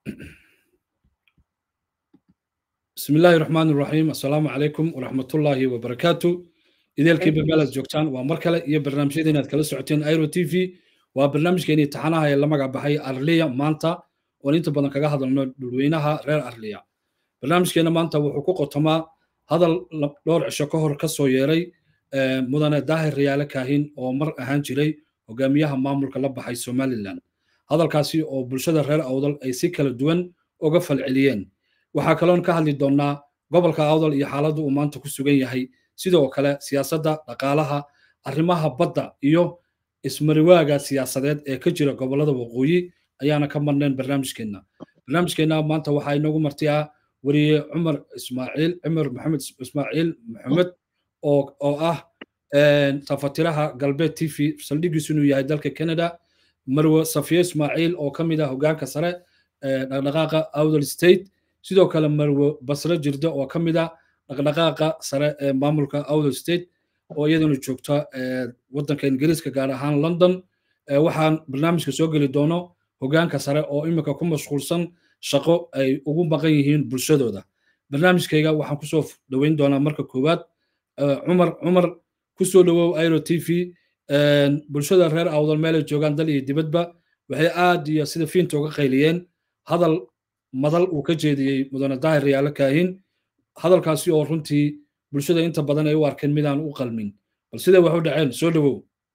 بسم الله الرحمن الرحيم السلام عليكم ورحمة الله وبركاته إذا الكيب بلد جوكتان ومركلة إيه برنامج إذا كلا سعتين أيرو تي في وبرنامج كيني تحناها يلا مقع بحي أرليا مانتا وننت بدن كجا هذا الوينها غير أرليا برنامج كينا مانتا وحقوق تما هذا لور عشقهر كسو يري مدن داهر ريالة كاهين ومر أهان جري وقاميها مامور كلا بحي سومالي لان هذا الكاسي أو بلشدة غير أوضل أي سيكل الدون وقفل عليين waxaa kaloon ka hadli doonnaa gobolka awdal iyo xaaladda uu maanta ku sugan yahay sidoo kale siyaasadda dhaqaalaha arrimaha badda iyo ismariwaaga siyaasadeed ee ka jira gobollada waqooyi ayaana ka marnayn barnaamijkeenna barnaamijkeenna maanta waxaa inoogu martiyaa weriye cumar ismaaciil cumar maxamed ismaaciil maxamed oo oo ah tafatiraha galbeed t v saldhigiisu inuu yahay dalka canada marwe safiye ismaaciil oo ka mid ah hogaanka sare dhaqdhaqaaqa awdal state sidoo kale marwe basre jirde oo ka mid ah dhaqdhaqaaqa sare ee maamulka awdal state oo iyaduna joogta waddanka ingiriiska gaar ahaan london waxaan barnaamijka soo geli doono hogaanka sare oo imika ku mashquulsan shaqo ay ugu maqan yihiin bulshadooda barnaamijkayga waxaan kusoo dhoweyn doonaa marka koowaad cumar cumar kusoo dhowow airo t v bulshada reer awdal meelay joogaan dal iyo dibadba waxay aad iyo sida fiinta uga qayliyeen hadal madal uu ka jeediyey mudane daahir riyaalo kaahin hadalkaasi oo runtii bulshada inta badan ay u arkeen midaan u qalmin bal siday wax u dhaceen soo dhowow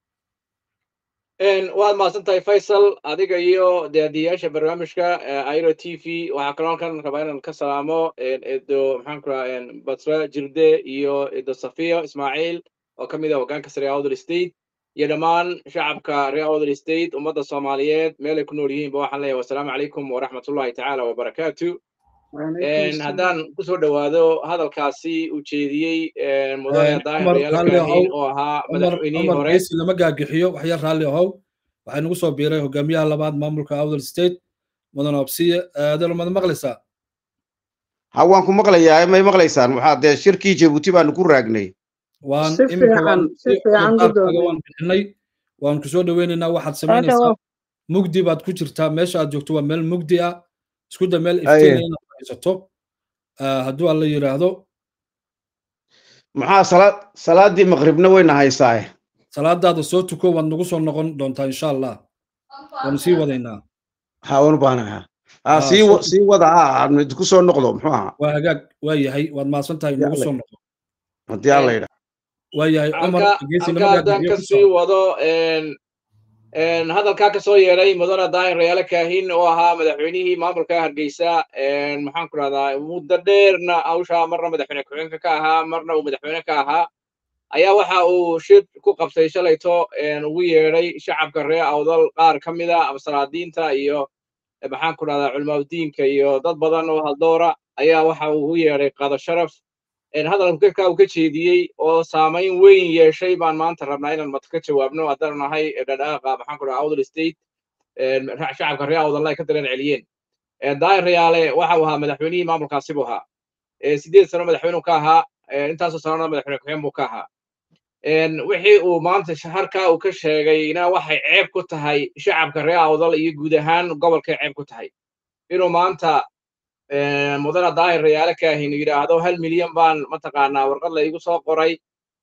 waad mahadsan tahay faysal adiga iyo daadiyaasha barnaamijka airo t v waxaa kaloo kan rabaa inaan ka salaamo edo maxaan ku raha basra jirde iyo edo safiya ismaaciil oo ka mid ah hogaanka sare awdal state iyo dhammaan shacabka reer awdal state ummadda soomaaliyeed meelay ku nool yihiinba waxaan leeyahay wasalaamu calaykum waraxmatullahi tacaala wabarakaatu haddaan kusoo dhowaado hadalkaasi uu jeediyey mudane daahir yaalkaahin oo ahaa madaxweynihii hore lama gaagixiyo waxyar raalli ahow waxaa nagu soo biiray hogaamiyaha labaad maamulka awdal state mudane obsiye adelo mad maqlaysaa ha waan ku maqlayaa may maqlaysaan waxaa dee shirkii jabuuti baanu ku raagnay waan waan bixinay waan ku soo dhoweynaynaa waxaad samaynaysaa mugdi baad ku jirtaa meesha aad joogto waa meel mugdi ah isku da meel iftiina inaad haysato hadduu alla yidhaahdo maxaa salaad salaadii maqribna wayna haysaaye salaadaada soo tuko waad nagu soo noqon doontaa insha allah waanu sii wadaynaa ha waan u baahanaha ha sii sii wada ha aan ku soo noqdo muxuu ahaa waa hagaag waa yahay waad mahadsan tahay nagu soo noqdo haddii alla yidhaa waayahay cumar haddaan ka sii wado hadalkaa ka soo yeedhay mudane daahir rayaale kaahin oo ahaa madaxweynihii maamulka hargeysa maxaan ku rahdaa muddo dheerna hawshaa marna madaxweyne ku-xigeenka ka ahaa marna uu madaxweyne ka ahaa ayaa waxa uu shir ku qabtay shalayto ugu yeedhay shacabka reer awdal qaar ka mida salaadiinta iyo maxaan ku rahdaa culimaadudiinka iyo dad badan oo haldoora ayaa waxa uu ugu yeedhay qado sharaf hadalka uu ka jeediyey oo saamayn weyn yeeshay baan maanta rabnaa inaan mad ka jawaabno haddaan nahay dhadhaaqa maxaan ku dhaha awdal state shacabka reer awdal ay ka dareen celiyeen daahir rayaale waxa uu ahaa madaxweynihii maamulkaasi buu ahaa sideed sano madaxweyne ka ahaa intaasoo sanona madaxweyne ku-xigeen buu ka ahaa wixii uu maanta harkaa uu ka sheegayna waxay ceeb ku tahay shacabka reer awdal iyo guud ahaan gobolkay ceeb ku tahay inuu maanta mudane daahir rayaale kaahin yidhaahdo hal milyan baan mataqaanaa warqad la igu soo qoray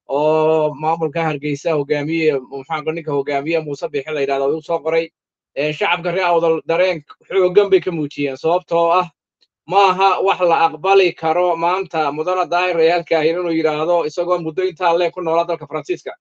oo maamulka hargeysa hogaamiye maxaa ninka hogaamiye muuse bixi la yidhahdo igu soo qoray shacabka reer awdal dareen xoogan bay ka muujiyeen sababtoo ah maaha wax la aqbali karo maanta mudane daahir rayaal kaahin inuu yidhaahdo isagoo muddo intaa leeg ku noolaa dalka faransiiska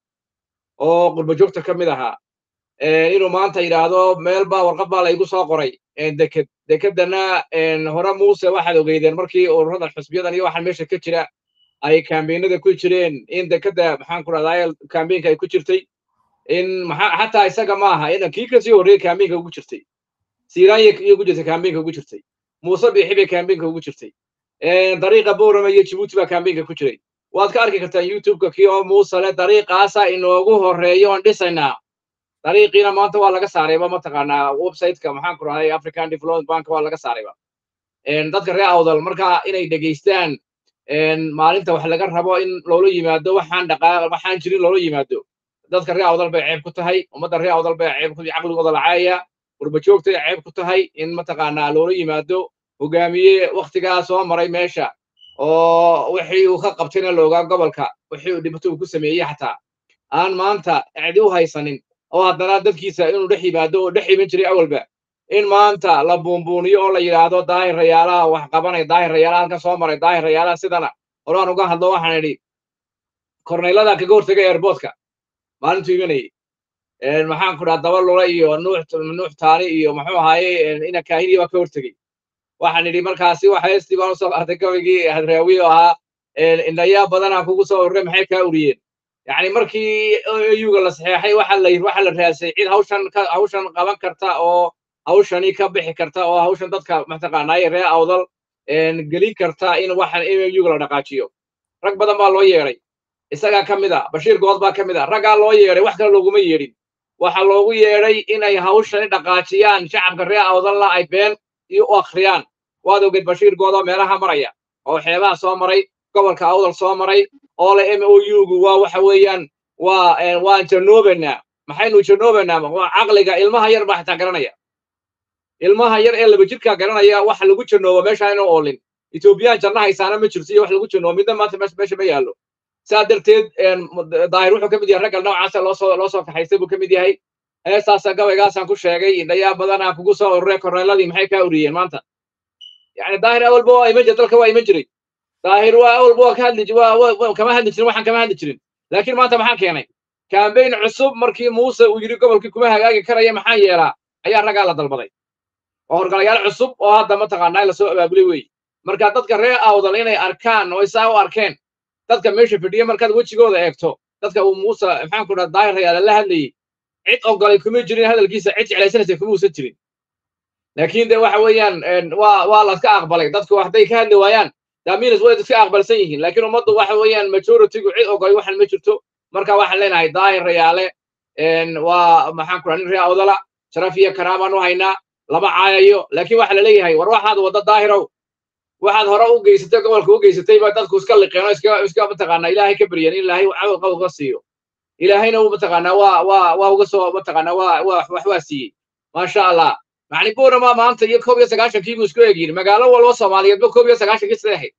oo qurbajoogta ka mid ahaa inuu maanta yidhaahdo meel baa warqad baa la igu soo qoray deked dekedana hore muuse waxaad ogeydeen markii ururadan xusbiyadan iyo waxaan meesha ka jira ay kambeynada ku jireen in dekeda maxaan ku rahdaa kambeynka ay ku jirtay in xataa isaga maaha in kii kasii horreeyey kambeynka ugu jirtay siiraanya iyo ku jirtay kambeynka ugu jirtay muuse biixi bay kambeynka ugu jirtay dariiqa boorama iyo jibuuti baa kambeynka ku jiray waad ka arki kartaan youtubeka kii oo muuse le dariiqaasa inoogu horreeyo oon dhisaynaa dariiqiina maanta waa laga saarayba mataqaanaa websiteka maxaan ku rahay african development bank waa laga saarayba dadka reer awdal marka inay dhegaystaan maalinta wax laga rabo in loola yimaado waxaan dhaqaaq waxaan jirin loola yimaado dadka reer awdal bay ceeb ku tahay ummadda reer awdal bay ceeb ku caqligooda lacaaya qurbajoogta ay ceeb ku tahay in mataqaanaa loola yimaado hogaamiye waktigaa soo maray meesha oo wixii uu ka qabtayna loogaa gobolka wixii uu dhibaato uu ku sameeyey xataa aan maanta cidi u haysanin oo haddana dadkiisa inuu dhex yimaado oo dhex iman jiray awalba in maanta la buunbuuniyo oo la yidhaahdo daahir rayaalaha wax qabanay daahir rayaalaha halka soo maray daahir rayaalaha sidana horaan uga hadlo waxaan idhi korneylada kaga hortagay airboodka maalintuu imanayay maxaan ku dhaha daba lula iyo nuux nuux taani iyo muxuu ahaaye ina kaahini baa ka hortegey waxaan idhi markaasi waxa heestii baan usoo qaatay gabaygii hadraawi oo ahaa indhayaa badanaa kugu soo urure maxay kaa uriyeen yacni markii euga la saxeexay waxa la waxa la raasay cid hawshan ka hawshan qaban karta oo hawshani ka bixi karta oo hawshan dadka mataqaanaaye ree awdal gelin karta in waxan euga la dhaqaajiyo rag badan baa loo yeedhay isagaa ka mid a bashiir good baa ka mid a raggaa loo yeedhay wax kale looguma yeedhin waxaa loogu yeedhay inay hawshani dhaqaajiyaan shacabka ree awdalla ay been iyo u akhriyaan waad ogeed bashiir goodoo meelaha maraya oo xeebaha soo maray gobolka awdal soo maray oo le m o u-gu waa waxa weeyaan waa waan janoobaynaa maxaynu janoobaynaa waa caqliga ilmaha yar baa xitaa garanaya ilmaha yar ee laba jirkaa garanaya waxa lagu janoobo meesha inu oolin etoobiyaan janna haysaana ma jirto iyo wax lagu janoobo midna maanta meesha ma yaallo saa darteed daahir wuxuu ka mid yahay ragga noocaasa loosoo loo soo kaxaystay buu ka mid yahay heestaasa gabaygaasaan ku sheegay indhayaa badanaa kugu soo urure korneeladii maxay kaa uriyeen maanta yani daahir awalba waa iman jira dalka waa iman jiray daahir waa awalba waa ka hadli waa kama hadli jirin waxaan kama hadli jirin laakiin maanta maxaan keenay kambayn cusub markii muuse uu yidhi gobolkii kuma hagaagi karaya maxaan yeelaa ayaa raggaa la dalbaday oo horgalayaal cusub oo hadda mataqaanaa lasoo abaabulay weeye marka dadka ree awdal inay arkaan oo isaa u arkeen dadka meesha fadhiya markaad wejigooda eegto dadka uu muuse maxaan ku dhaha daahir rayaale la hadlayey cid ogolay kuma jirin hadalkiisa cid jeclaysanaysa kuma uusan jirin laakiin de waxa weeyaan waa waa laska aqbalay dadku hadday ka hadli waayaan daminas way iska aqbalsan yihiin laakiin ummaddu waxa weeyaan majoritygu cid ogolay waxan ma jirto marka waxaan leenahay daahir rayaale waa maxaan ku dhaha nin ree awdala sharaf iyo karaabaan u haynaa lama caayayo laakiin waxa la leeyahay war waxaad wadda daahirow waxaad hore u geysatay gobolka u geysatay baa dadku iska liqeen oo iska iska mataqaanaa ilaahay ka baryan in ilaahay cawal qab uga siiyo ilaahayna uu mataqaanaa waa waa waa uga soo mataqaanaa waa waa wax waa siiyey maasha allah macni buurama maanta iyo koob iyo sagaashankii buu isku egyihin magaalo wal oo soomaaliyeedba koob iyo sagaashankii sidee ahayd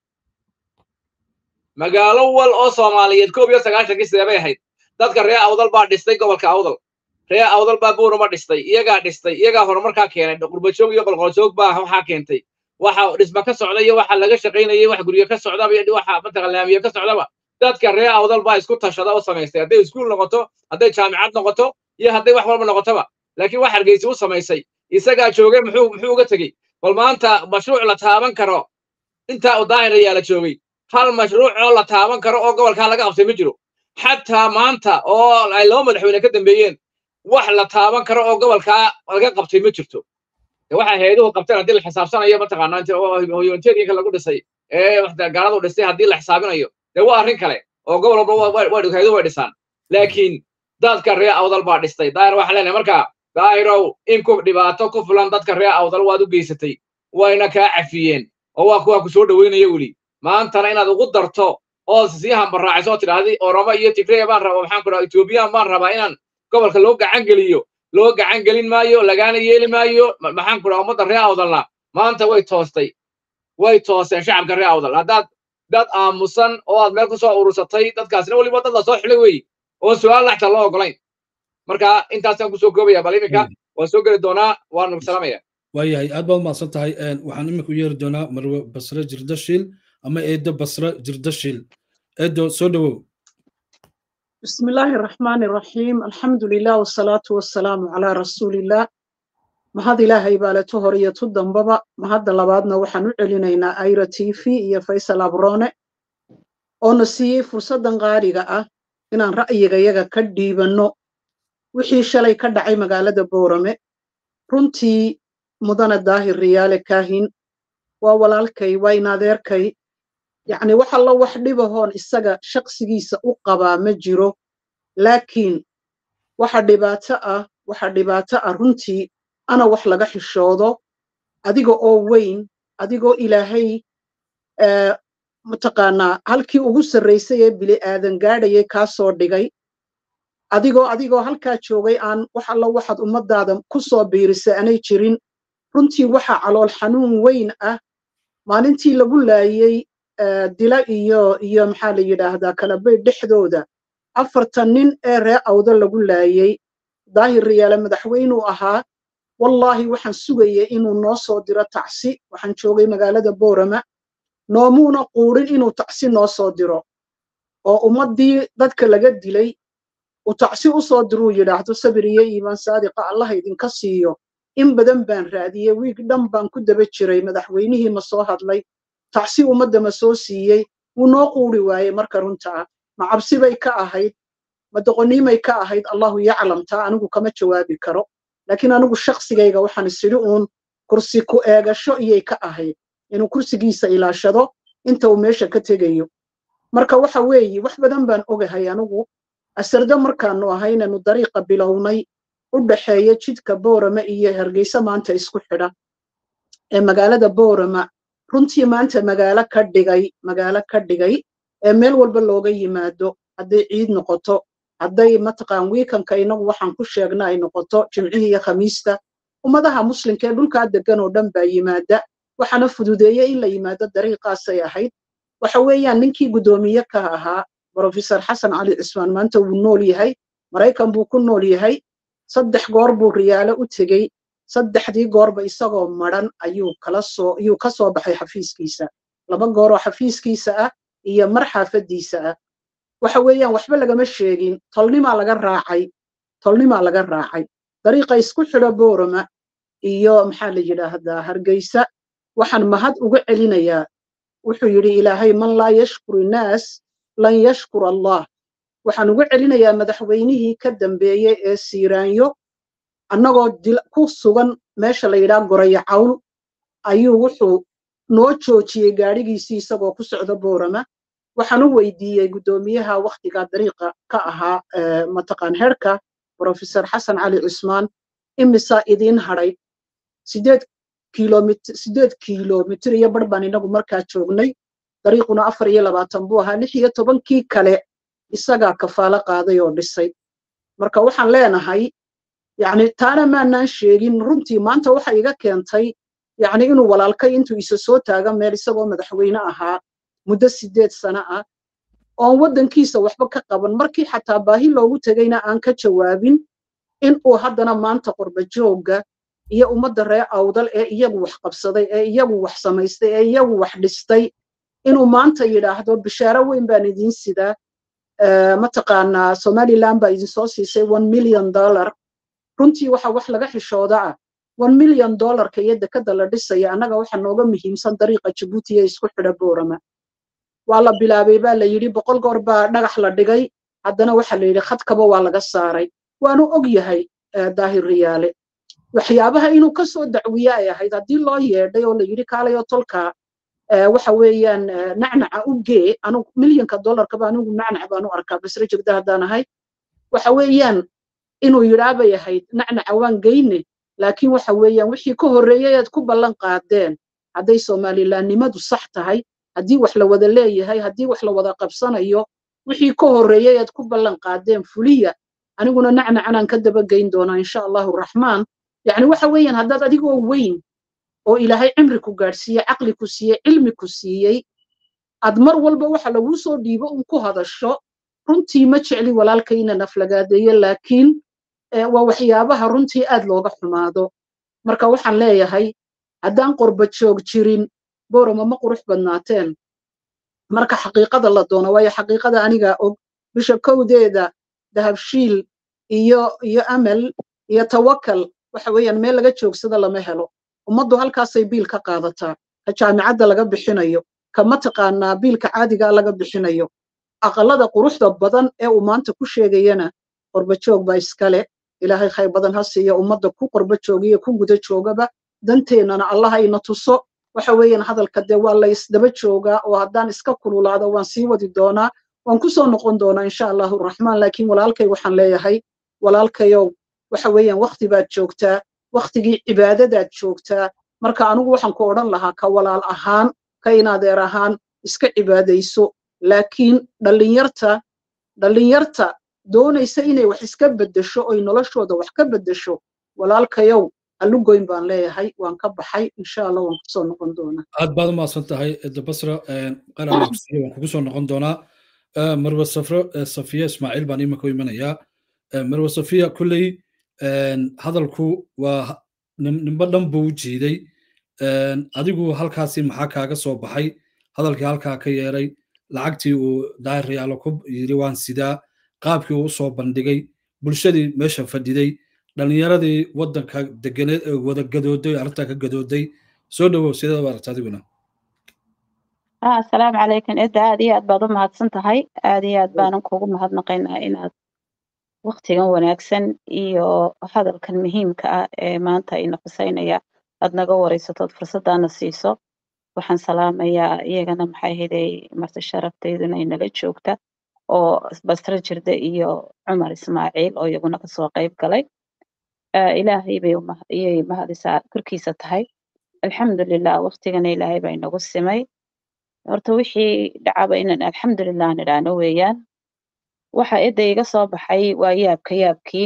magaalo wal oo soomaaliyeed koob iyo sagaashankii sidee bay ahayd dadka ree awdal baa dhistay gobolka awdal ree awdal baa buurama dhistay iyagaa dhistay iyagaa horumarkaa keenay qurbajoog iyo qolqoljoog baa waxaa keentay waxa dhisma ka socda iyo waxa laga shaqaynayay wax guryo ka socdaba iyo waxa mataqan laamiye ka socdaba dadka ree awdal baa isku tashada u samaystay hadday iskuul noqoto hadday jaamicad noqoto iyo hadday wax walba noqotoba laakiin wax hargeysa u samaysay isagaa joogay muxuu muxuu uga tegey bal maanta mashruuc la taaban karo intaa u daahir ayaa la joogay hal mashruuc oo la taaban karo oo gobolkaa laga qabtay ma jiro xataa maanta oo ay laba madaxweyne ka dambeeyeen wax la taaban karo oo gobolkaa laga qabtay ma jirto waxa hay'aduhu qabteen haddii la xisaabsanayo mataqaanaa inta hoyonteedinka lagu dhisay ee gaaladu dhistay haddii la xisaabinayo dee waa arrin kale oo gobol walba hay'aduhu way dhisaan laakiin dadka ree awdal baa dhistay daahir waxaa leenahay marka daahirow in ku dhibaato ku fulan dadka ree awdal waad u geysatay wayna kaa cafiyeen oo waa kuwaa ku soo dhoweynaya weli maantana inaad ugu darto oo sii hambaraaciso oo tidhaahdi oromo iyo tigreya baan rabaa maxaan ku dhaha etoobiyaan baan rabaa inaan gobolka loo gacan geliyo loo gacan gelin maayo lagaana yeeli maayo maxaan ku dhaha ummadda ree awdalna maanta way toostay way tooseen shacabka ree awdal haddaad dad aamusan oo aad meel ku soo urursatay dadkaasina weliba dad la soo xilay weeye oon su-aal laxta loo ogolayn marka intaasaan kusoo koobaya bal iminka waan soo geli doonaa waan salaamaya waayahay aad baad umahadsan tahay waxaan iminku yeeri doonaa marwe basre jirdashiil ama eedo basre jirdashiil eedo soo dhowow بسم الله الرحمن الرحيم الحمد لله والصلاة والسلام على رسول الله ما هذا إلهي بالته هرية الدنبابا ما هذا لبعضنا وحنو علينا أيرا تيفي يا فيصل أبرونة ونسي فرصة غارقة إن رأيك يجا كديبنو wixii shalay ka dhacay magaalada boorame runtii mudana daahir riyaale kaahin waa walaalkay waa inadeerkay yacni wax allo wax dhibahoon isaga shaqsigiisa u qabaa ma jiro laakiin waxa dhibaato ah waxa dhibaato ah runtii ana wax laga xishoodo adiga oo weyn adigoo ilaahay mataqaanaa halkii ugu sarraysay ee bili aadan gaadhayay kaa soo dhigay adigoo adigoo halkaa joogay aan wax alla waxaad ummadaada ku soo biirisay aanay jirin runtii waxaa calool xanuun weyn ah maalintii lagu laayey dila iyo iyo maxaa la yidhaahdaa kalabayd dhexdooda afartan nin ee ree awda lagu laayey daahir riyaale madaxweynuu ahaa wallaahi waxaan sugayay inuu noo soo diro tacsi waxaan joogay magaalada boorama noomuuna quudhin inuu tacsi noo soo diro oo ummaddii dadka laga dilay uu tacsi u soo diruu yidhaahdo sabir iyo iimaan saadiqa allaha idinka siiyo in badan baan raadiyey wiig dhan baan ku daba jiray madaxweynihii ma soo hadlay tacsi ummadda ma soo siiyey wuu noo quuri waayey marka runta ah ma cabsi bay ka ahayd ma doqoniimay ka ahayd allahu yaclam taa anigu kama jawaabi karo laakiin anigu shaqsigayga waxaan isidhi uun kursi ku eegasho iyay ka ahayd inuu kursigiisa ilaashado inta uu meesha ka tegayo marka waxa weeye wax badan baan ogahay anigu asardo markaanu ahaynanu dariiqa bilownay u dhaxeeya jidka boorama iyo hargeysa maanta isku xidha ee magaalada boorama runtii maanta magaalo ka dhigay magaalo ka dhigay ee meel walba looga yimaado hadday ciid noqoto hadday mataqaan wiikanka inagu waxaan ku sheegna ay noqoto jimcihii iyo khamiista ummadaha muslimka ee dhulkaa degan oo dhan baa yimaada waxaana fududeeye in la yimaado dariiqaasay ahayd waxa weeyaan ninkii guddoomiye ka ahaa brofesor xasan cali cismaan maanta wuu nool yahay maraykan buu ku nool yahay saddex goor buu riyaalo u tegey saddexdii goorba isagoo madran ayuu kala soo ayuu ka soo baxay xafiiskiisa laba goor oo xafiiskiisa ah iyo mar xaafaddiisa ah waxa weeyaan waxba lagama sheegin tolnimaa laga raacay tolnimaa laga raacay dariiqa isku xidho boorama iyo maxaa la yidhaahdaa hargeysa waxaan mahad uga celinayaa wuxuu yidhi ilaahay man laa yashkur innaas lan yashkur allah waxaan uga celinayaa madaxweynihii ka dambeeyey ee siiraanyo annagoo ku sugan meesha la yidhaha goraya cawl ayuu wuxuu noo joojiyey gaadhigiisii isagoo ku socda boorama waxaan u weydiiyey guddoomiyaha wakhtigaa dariiqa ka ahaa mataqaan herka brofesor xasan cali cismaan imisaa idiin hadhay sideed kilomitr sideed kilomitr iyo bar baan inagu markaa joognay dariiquna afar iyo labaatan buu ahaa lix iyo tobankii kale isagaa kafaalo qaaday oo dhisay marka waxaan leenahay yacni taana maanaan sheegin runtii maanta waxa iga keentay yacni inuu walaalkay intuu isa soo taaga meel isagoo madaxweyne ahaa muddo sideed sano ah oon waddankiisa waxba ka qaban markii xataa baahi loogu tegayna aan ka jawaabin in uu haddana maanta qorbajoogga iyo ummadda reer awdal ee iyagu wax qabsaday ee iyagu wax samaystay ee iyagu wax dhistay inuu maanta yidhaahdo bishaaro weyn baan idiin sidaa mataqaanaa somaliland baa idinsoo siisay one million dollar runtii waxa wax laga xishooda ah one million dollarka iyo dekada la dhisaya annaga waxa nooga muhiimsan dariiqa jabuuti ee isku xidha boorama waa la bilaabay baa la yidhi boqol goor baa dhagax la dhigay haddana waxa la yidhi khadkaba waa laga saaray waanu og yahay daahir riyaale waxyaabaha inuu ka soo dacwiye ay ahayd haddii loo yeedhay oo la yidhi kaalayo tolka waxa weeyaan nacnaca u gee anugu milyanka dollarkaba anigu nacnac baan u arkaa basre jegda haddaan ahay waxa weeyaan inuu yidhaabay ahayd nacnaca waan geyne laakiin waxa weeyaan wixii ka horreeyey aad ku ballan qaadeen hadday somalilandnimadu sax tahay haddii wax la wada leeyahay haddii wax la wada qabsanayo wixii ka horreeyey aad ku ballan qaadeen fuliya aniguna nacnacanaan ka daba geyn doonaa insha allahu raxmaan yacni waxa weeyaan haddaad adigoo weyn oo ilaahay cimri ku gaadhsiiyey caqli ku siiyey cilmi ku siiyey aad mar walba waxa laguu soo dhiibo un ku hadasho runtii ma jecli walaalkayna naflagaadeeye laakiin waa waxyaabaha runtii aad looga xumaado marka waxaan leeyahay haddaan qorba joog jirin boorama ma qurux badnaateen marka xaqiiqada la doono waayo xaqiiqada anigaa og bisha kowdeeda dahabshiil iyo iyo amal iyo tawakal waxa weeyaan meel laga joogsada lama helo ummaddu halkaasay biil ka qaadataa ka jaamicadda laga bixinayo ka mataqaanaa biilka caadigaa laga bixinayo aqalada quruxda badan ee uu maanta ku sheegayana qorbajoog baa iskale ilaahay khayr badan ha siiya ummadda ku qorba joogiyo ku guda joogaba danteennana allah ayna tuso waxa weeyaan hadalka dee waa la isdaba joogaa oo haddaan iska kululaado waan sii wadi doonaa waan ku soo noqon doonaa insha allahu raxmaan laakiin walaalkay waxaan leeyahay walaalkayow waxa weeyaan wakti baad joogtaa waktigii cibaadadaad joogtaa marka anigu waxaan ku odhan lahaa ka walaal ahaan ka inadeer ahaan iska cibaadayso laakiin dhallinyarta dhallinyarta doonaysa inay wax iska beddesho oy noloshooda wax ka beddesho walaalkayow halugoyn baan leeyahay waan ka baxay insha allah waan kusoo noqon doonaa aad baad umahadsan tahay dabasra qaralabsiye waan kugu soo noqon doonaa marwe safro safiya ismaaciil baan imanka u imanayaa marwe safiya kulley hadalku waa nimbo dhan buu u jiiday adigu halkaasi maxaa kaaga soo baxay hadalkii halkaa ka yeeray lacagtii uu daariyaalo ku yiri waan sidaa qaabkii uu usoo bandhigay bulshadii meesha fadhiday dhalinyaradii waddanka deganeed ee wada gadooday arrintaa ka gadooday soo dhowow sideeda aragta adiguna asalaamu calaykum cidda aad iyo aad baad u mahadsan tahay aad iyo aad baanan kugu mahadnaqaynaa inaad waktigan wanaagsan iyo hadalkan muhiimka ah ee maanta ina xuseynaya aad naga wareysatood fursaddaana siiso waxaan salaamayaa iyagana maxay ahaydey marti sharaftayaduna inala joogta oo basre jirde iyo cumar ismaaciil oo iyaguna kasoo qayb galay ilaahay bay iyay mahadisaa korkiisa tahay alxamdulilah waktigana ilaahay baa inagu simay horta wixii dhacaba inaan alxamdulilah nidhaano weeyaan waxa cidda iga soo baxay waa yaabka yaabkii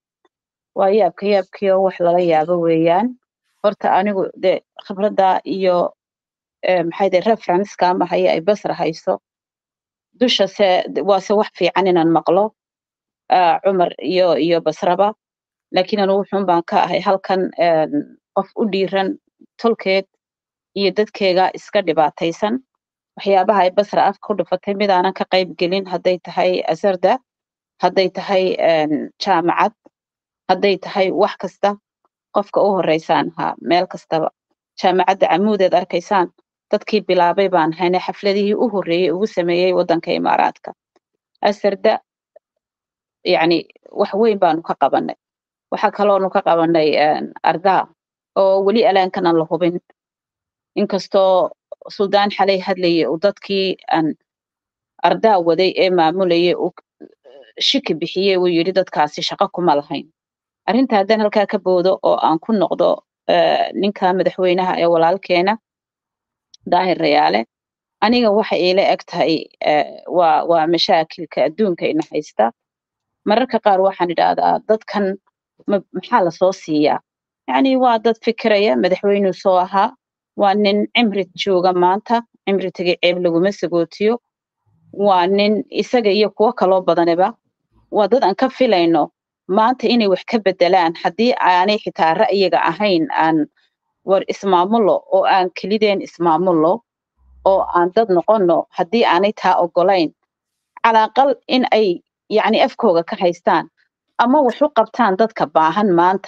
waa yaabka yaabkii oo wax lala yaabo weeyaan horta anigu de khibradda iyo maxay de referenceka ama haya ay basra hayso dusha se waase wax fiican inaan maqlo cumar iyo iyo basraba laakiin anigu wuxuun baan ka ahay halkan qof u dhiiran tolkeed iyo dadkeega iska dhibaataysan waxyaabaha ay basra afka u dhufatay mid aanan ka qayb gelin hadday tahay asarda hadday tahay jaamacad hadday tahay wax kasta qofka u horeysaan ahaa meel kastaba jaamacadda camuudeed arkaysaan dadkii bilaabay baan hayne xafladihii u horreeyey ugu sameeyey waddanka imaaraadka asarda yacni wax weyn baanu ka qabanay waxaa kaloonu ka qabanay ardaa oo weli alaankan aan la hubin inkastoo suldaan xalay hadlayay uu dadkii aan ardaa waday ee maamulayay uu shiki bixiyey uu yidhi dadkaasi shaqo kuma lahayn arrinta haddaan halkaa ka boodo oo aan ku noqdo ninka madaxweynaha ee walaalkeena daahir rayaale aniga waxa iila eg tahay waa waa mashaakilka adduunka ina haysta mararka qaar waxaan idhaahdaa dadkan maxaa lasoo siiyaa yacni waa dad fikiraya madaxweynuu soo ahaa waa nin cimri jooga maanta cimri tegay ceeb laguma sagootiyo waa nin isaga iyo kuwo kaloo badanaba waa dad aan ka filayno maanta inay wax ka bedelaan haddii aanay xitaa ra'yiga ahayn aan war ismaamulo oo aan kelideen ismaamulo oo aan dad noqonno haddii aanay taa ogolayn calaaqal in ay yacni afkooga ka haystaan ama wax u qabtaan dadka baahan maanta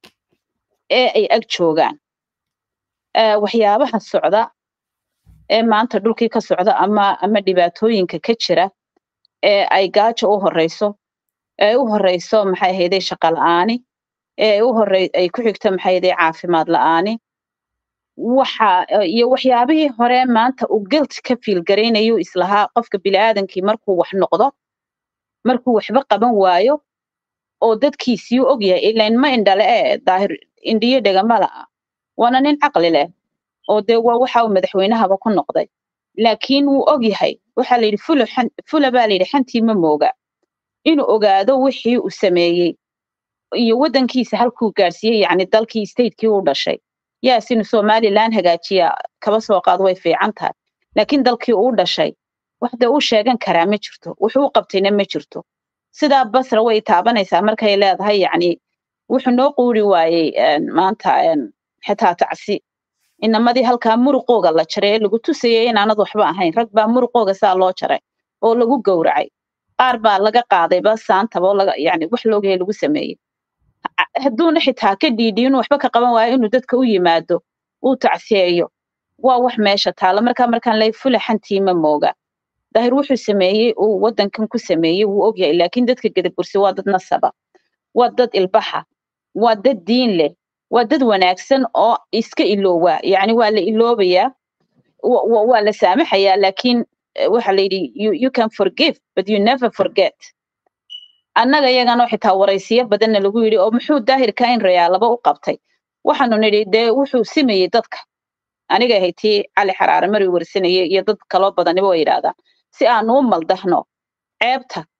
ee ay ag joogaan waxyaabaha socda ee maanta dhulkii ka socda ama ama dhibaatooyinka ka jira ee ay gaajo u horeyso ee u horeyso maxay ahayday shaqo la'aani ee u horey ay ku xigto maxay ahayday caafimaad la'aani waxa iyo waxyaabihii hore maanta uu guilt ka fiil garaynayu islahaa qofka bini'aadankii markuu wax noqdo markuu waxba qaban waayo oo dadkiisii u ogyahay ilain ma indhale ee daahir indhiyo dhegama la'a waana nin caqli leh oo dee waa waxa uu madaxweynahaba ku noqday laakiin wuu og yahay waxaa la yidhi fula fula baa la yidhi xantii ma mooga inuu ogaado wixii uu sameeyey iyo waddankiisa halkuu gaadhsiiyey yacni dalkii statekii uu dhashay yaas inuu somaliland hagaajiya kaba soo qaad way fiican tahay laakiin dalkii uu dhashay waxda uu sheegan karaa ma jirto wuxuu u qabtayna ma jirto sidaa basra way taabanaysaa markay leedahay yacni wuxuu noo quuri waayey maanta xitaa tacsi inamadii halkaa muruqooga la jaray ee lagu tusayay inaanad waxba ahayn rag baa muruqooga saa loo jaray oo lagu gowracay qaar baa laga qaadayba saantaba oo laga yani wax loogaya lagu sameeyey hadduuna xitaa ka dhiidhiyin waxba ka qaban waayo inuu dadka u yimaado uu tacsiyeeyo waa wax meesha taala markaa markaan lay fulaxantii ma mooga daahir wuxuu sameeyey uu waddankan ku sameeyey wuu ogyahay laakiin dadka gadabursi waa dad nasaba waa dad ilbaxa waa dad diin leh waa dad wanaagsan oo iska iloowa yacni waa la iloobayaa waa la saamaxayaa laakiin waxa la yidhi you, you can forgive but you never forget annaga iyagana xitaa waraysiyo badanna lagu yidhi oo muxuu daahirka in rayaalaba u qabtay waxaanu nidhi dee wuxuu simayey dadka aniga ahay tii cali xaraare mari warsanayay iyo dad kaloo badaniba way yidhaahdaan si aanu u maldahno ceebta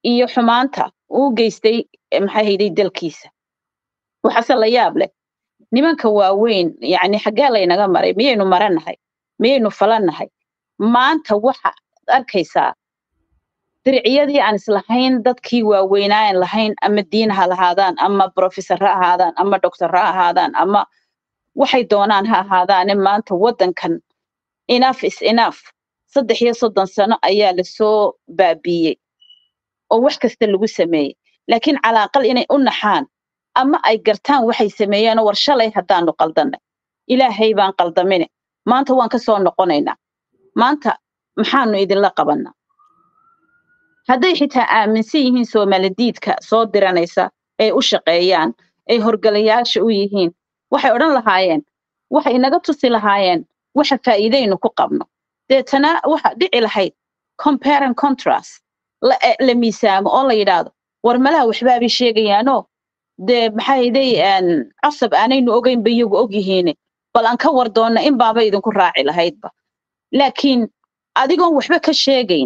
iyo xumaanta uu geystay maxay hayday dalkiisa waxaase la yaab leh nimanka waaweyn yacni xaggee laynaga maray miyaynu maranahay miyaynu falannahay maanta waxaad arkaysaa diriciyadii aan islahayn dadkii waaweynaa aan lahayn ama diin ha lahaadaan ama professor ha ahaadaan ama doctor ha ahaadaan ama waxay doonaan ha ahaadaane maanta waddankan enough is enough saddex iyo soddon sano ayaa lasoo baabiiyey oo wax kasta lagu sameeyey laakiin calaaqal inay u naxaan ama ay gartaan waxay sameeyeenoo war shalay haddaanu qaldannay ilaahay baan qaldamine maanta waan ka soo noqonaynaa maanta maxaanu idinla qabannaa hadday xitaa aaminsan yihiin soomaaladiidka soo diranaysa ay u shaqeeyaan ay horgalayaasha u yihiin waxay odhan lahaayeen waxay inaga tusi lahaayeen waxa faa'iidaynu ku qabno deetana waxa dhici lahayd compare and contrast la, la miisaamo oo la yidhaahdo war malaha waxbaabay sheegayaanoo dee maxayday casab aanaynu ogeynba iyagu ogyihiine bal aan ka war doonna in baaba idinku raaci lahaydba laakiin adigoon waxba ka sheegayn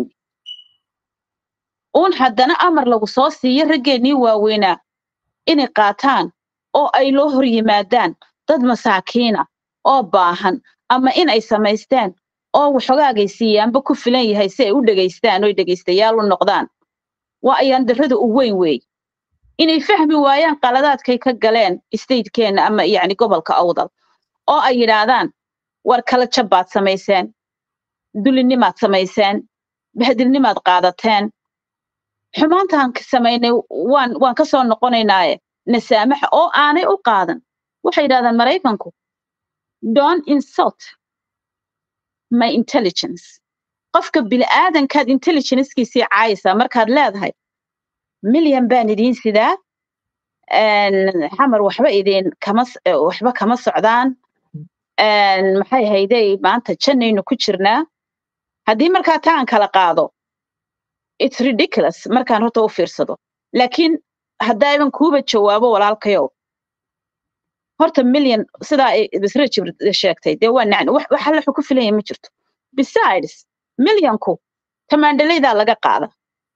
uun haddana amar lagu soo siiyo raggeennii waaweynaa inay qaataan oo ay loo hor yimaadaan dad masaakiina oo baahan ama in ay samaysteen oo waxogaagay siiyaanba ku filan yahay si ay u dhegaystaan oy dhegaystayaal u noqdaan waa ayaan darrada u weyn weey inay fahmi waayaan qaladaadkay ka galeen statekeenna ama yacni gobolka awdal oo ay yidhaahdaan war kala jabbaad samayseen dulinimaad samayseen bahadilnimaad qaadateen xumaantaan samaynay waan waan ka soo noqonaynaaye nasaamaxa oo aanay u qaadan waxay yidhahdaan maraykanku don't insult my intelligence qofka bini'aadankaad intelligencekiisii caayaysaa markaad leedahay milyan baan idiin sidaa xamar waxba idin kama waxba kama socdaan maxay hayday maanta jannaynu ku jirnaa haddii markaa taan kala qaado it's ridiculous markaan horta u fiirsado laakiin haddaaban kuuba jawaabo walaalkayow horta milyan sidaa ay bisra jibr sheegtay dee waa nacni wax alla ku filanya ma jirto besides milyanku tamaandhalaydaa laga qaada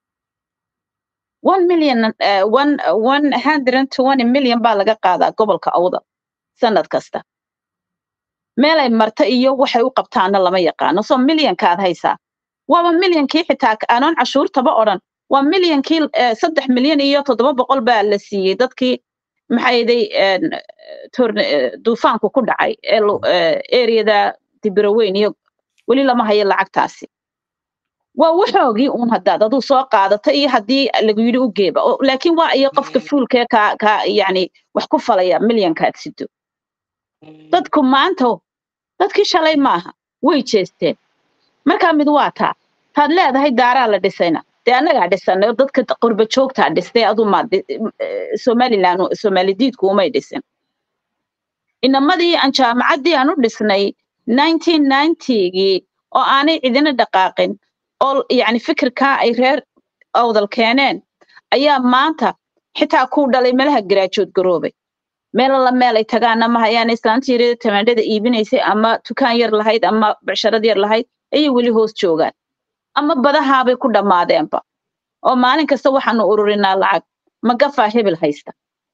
one million uh, one one hundred and twenty million baa laga qaadaa gobolka awda sanad kasta meelay marta iyo waxay u qabtaana lama yaqaano soo milyankaad haysaa waaba milyankii xitaa anoon cashuurtaba odhan waa milyankii saddex milyan iyo toddoba boqol baa la siiyey dadkii maxayday duufaanku ku dhacay ereyada dibiraweyn iyo weli lama hayo lacagtaasi waa waxoogii uun haddaad aduu soo qaadata iyo haddii lagu yidhi u geeba laakiin waa iyo qofka fuulkee ka ka yacni wax ku falaya milyankaad sido dadku maanta dadkii shalay maaha way jeesteen markaa mid waa taa taad leedahay daaraa la dhisayna dee annagaa dhisanay dadka qurba joogtaa dhistay adumaa somaliland somaalidiidku umay dhisin inamadii aan jaamacaddii aan u dhisnay nineteen ninetygii oo aanay cidina dhaqaaqin oo yacni fikirkaa ay reer awdal keeneen ayaa maanta xitaa kuu dhalay meelaha garaajood garoobay meel alla meel ay tagaana ma hayaan islaantii yarada tamaandhada iibinaysay ama dukaan yar lahayd ama becsharad yar lahayd ayay weli hoos joogaan ama badahaabay ku dhammaadeenba oo maalin kasta waxaanu ururinaa lacag magafaa hebel haysta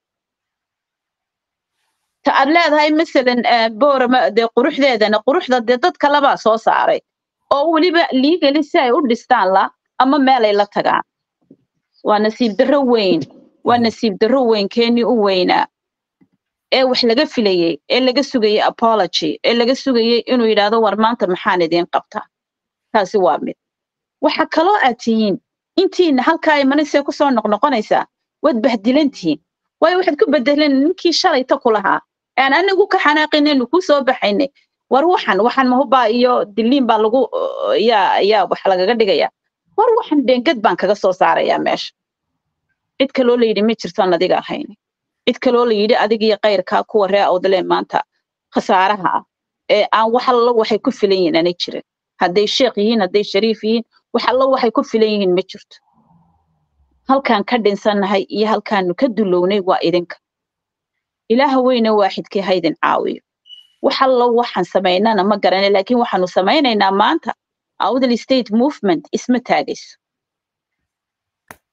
ta aad leedahay masalan boorama dee quruxdeedana quruxda dee dad kalebaa soo saaray oo weliba liigali si ay u dhistaan la ama meelay la tagaan waa nasiib darro weyn waa nasiib darro weyn keenii u weynaa ee wax laga filayey ee laga sugayey apology ee laga sugayey inuu yidhaahdo war maanta maxaan idiin qabtaa taasi waa mid waxa kaloo aad tihiin intiina halkaa imanisee kusoo noqnoqonaysaa waad bahdilantihiin waayo waxaad ku bedeleen ninkii shalayta ku lahaa aan anigu ka xanaaqinaynu kuu soo baxaynay war waxan waxan mahubaa iyo diliin baa lagu yaa yaa wax lagaga dhigaya war waxan dheengad baan kaga soo saarayaa meesha cid kaloo la yidhi ma jirtoon adiga ahayn cid kaloo la yidhi adigiyo kayrkaa kuwa ree awdaleen maanta khasaaraha ah ee aan wax allo waxay ku filan yihiin aanay jirin hadday sheekh yihiin hadday shariif yihiin wax allo waxay ku filan yihiin ma jirto halkaan ka dhinsannahay iyo halkaanu ka dulownay waa idinka ilaaha weyne waaxidkii haydin caawiyo wax allo waxaan samaynana ma garanay laakiin waxaanu samaynaynaa maanta awdal state movement isma taagayso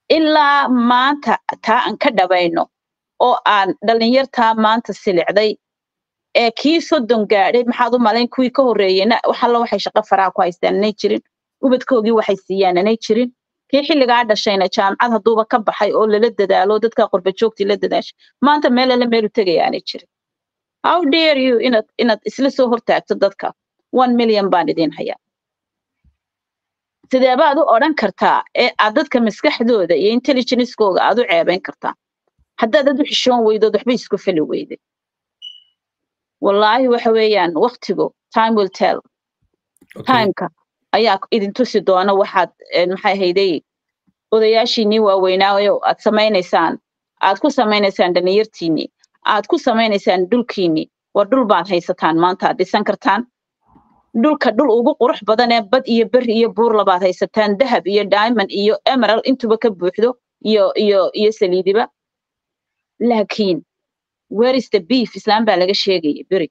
ilaa maanta taa aan ka dhabayno oo aan dhallinyartaa maanta silicday ee kii soddon gaadhay maxaad u malayn kuwii ka horreeyeyna wax alla waxay shaqo faraha ku haystaan anay jirin ubadkoogii waxay siiyaan anay jirin kii xilligaa dhashayna jaamacad hadduuba ka baxay oo lala dadaalo dadka qurba joogtii la dadaashay maanta meel alla meelu tegaya aanay jirin how dare you inaad inaad isla soo hortaagto dadka one million baan idin hayaa sidee baad u odhan kartaa ee aad dadka maskaxdooda iyo intelligencekooga aad u ceebayn kartaa haddaad ad u xishoon weydood waxba isku fali weyday wallaahi waxa weeyaan waktigu time will tell timeka ayaa idin tusi doona waxaad maxay hayday odayaashiinii waaweynaayo aad samaynaysaan aad ku samaynaysaan dhalinyartiinii aad ku samaynaysaan dhulkiinii war dhul baad haysataan maanta aad dhisan kartaan dhulka dhul ugu qurux badan ee bad iyo beri iyo buur labaad haysataan dahab iyo diamond iyo emerald intuba ka buuxdo iyo iyo iyo saliidiba laakiin where is the beef islaan baa laga sheegaya beri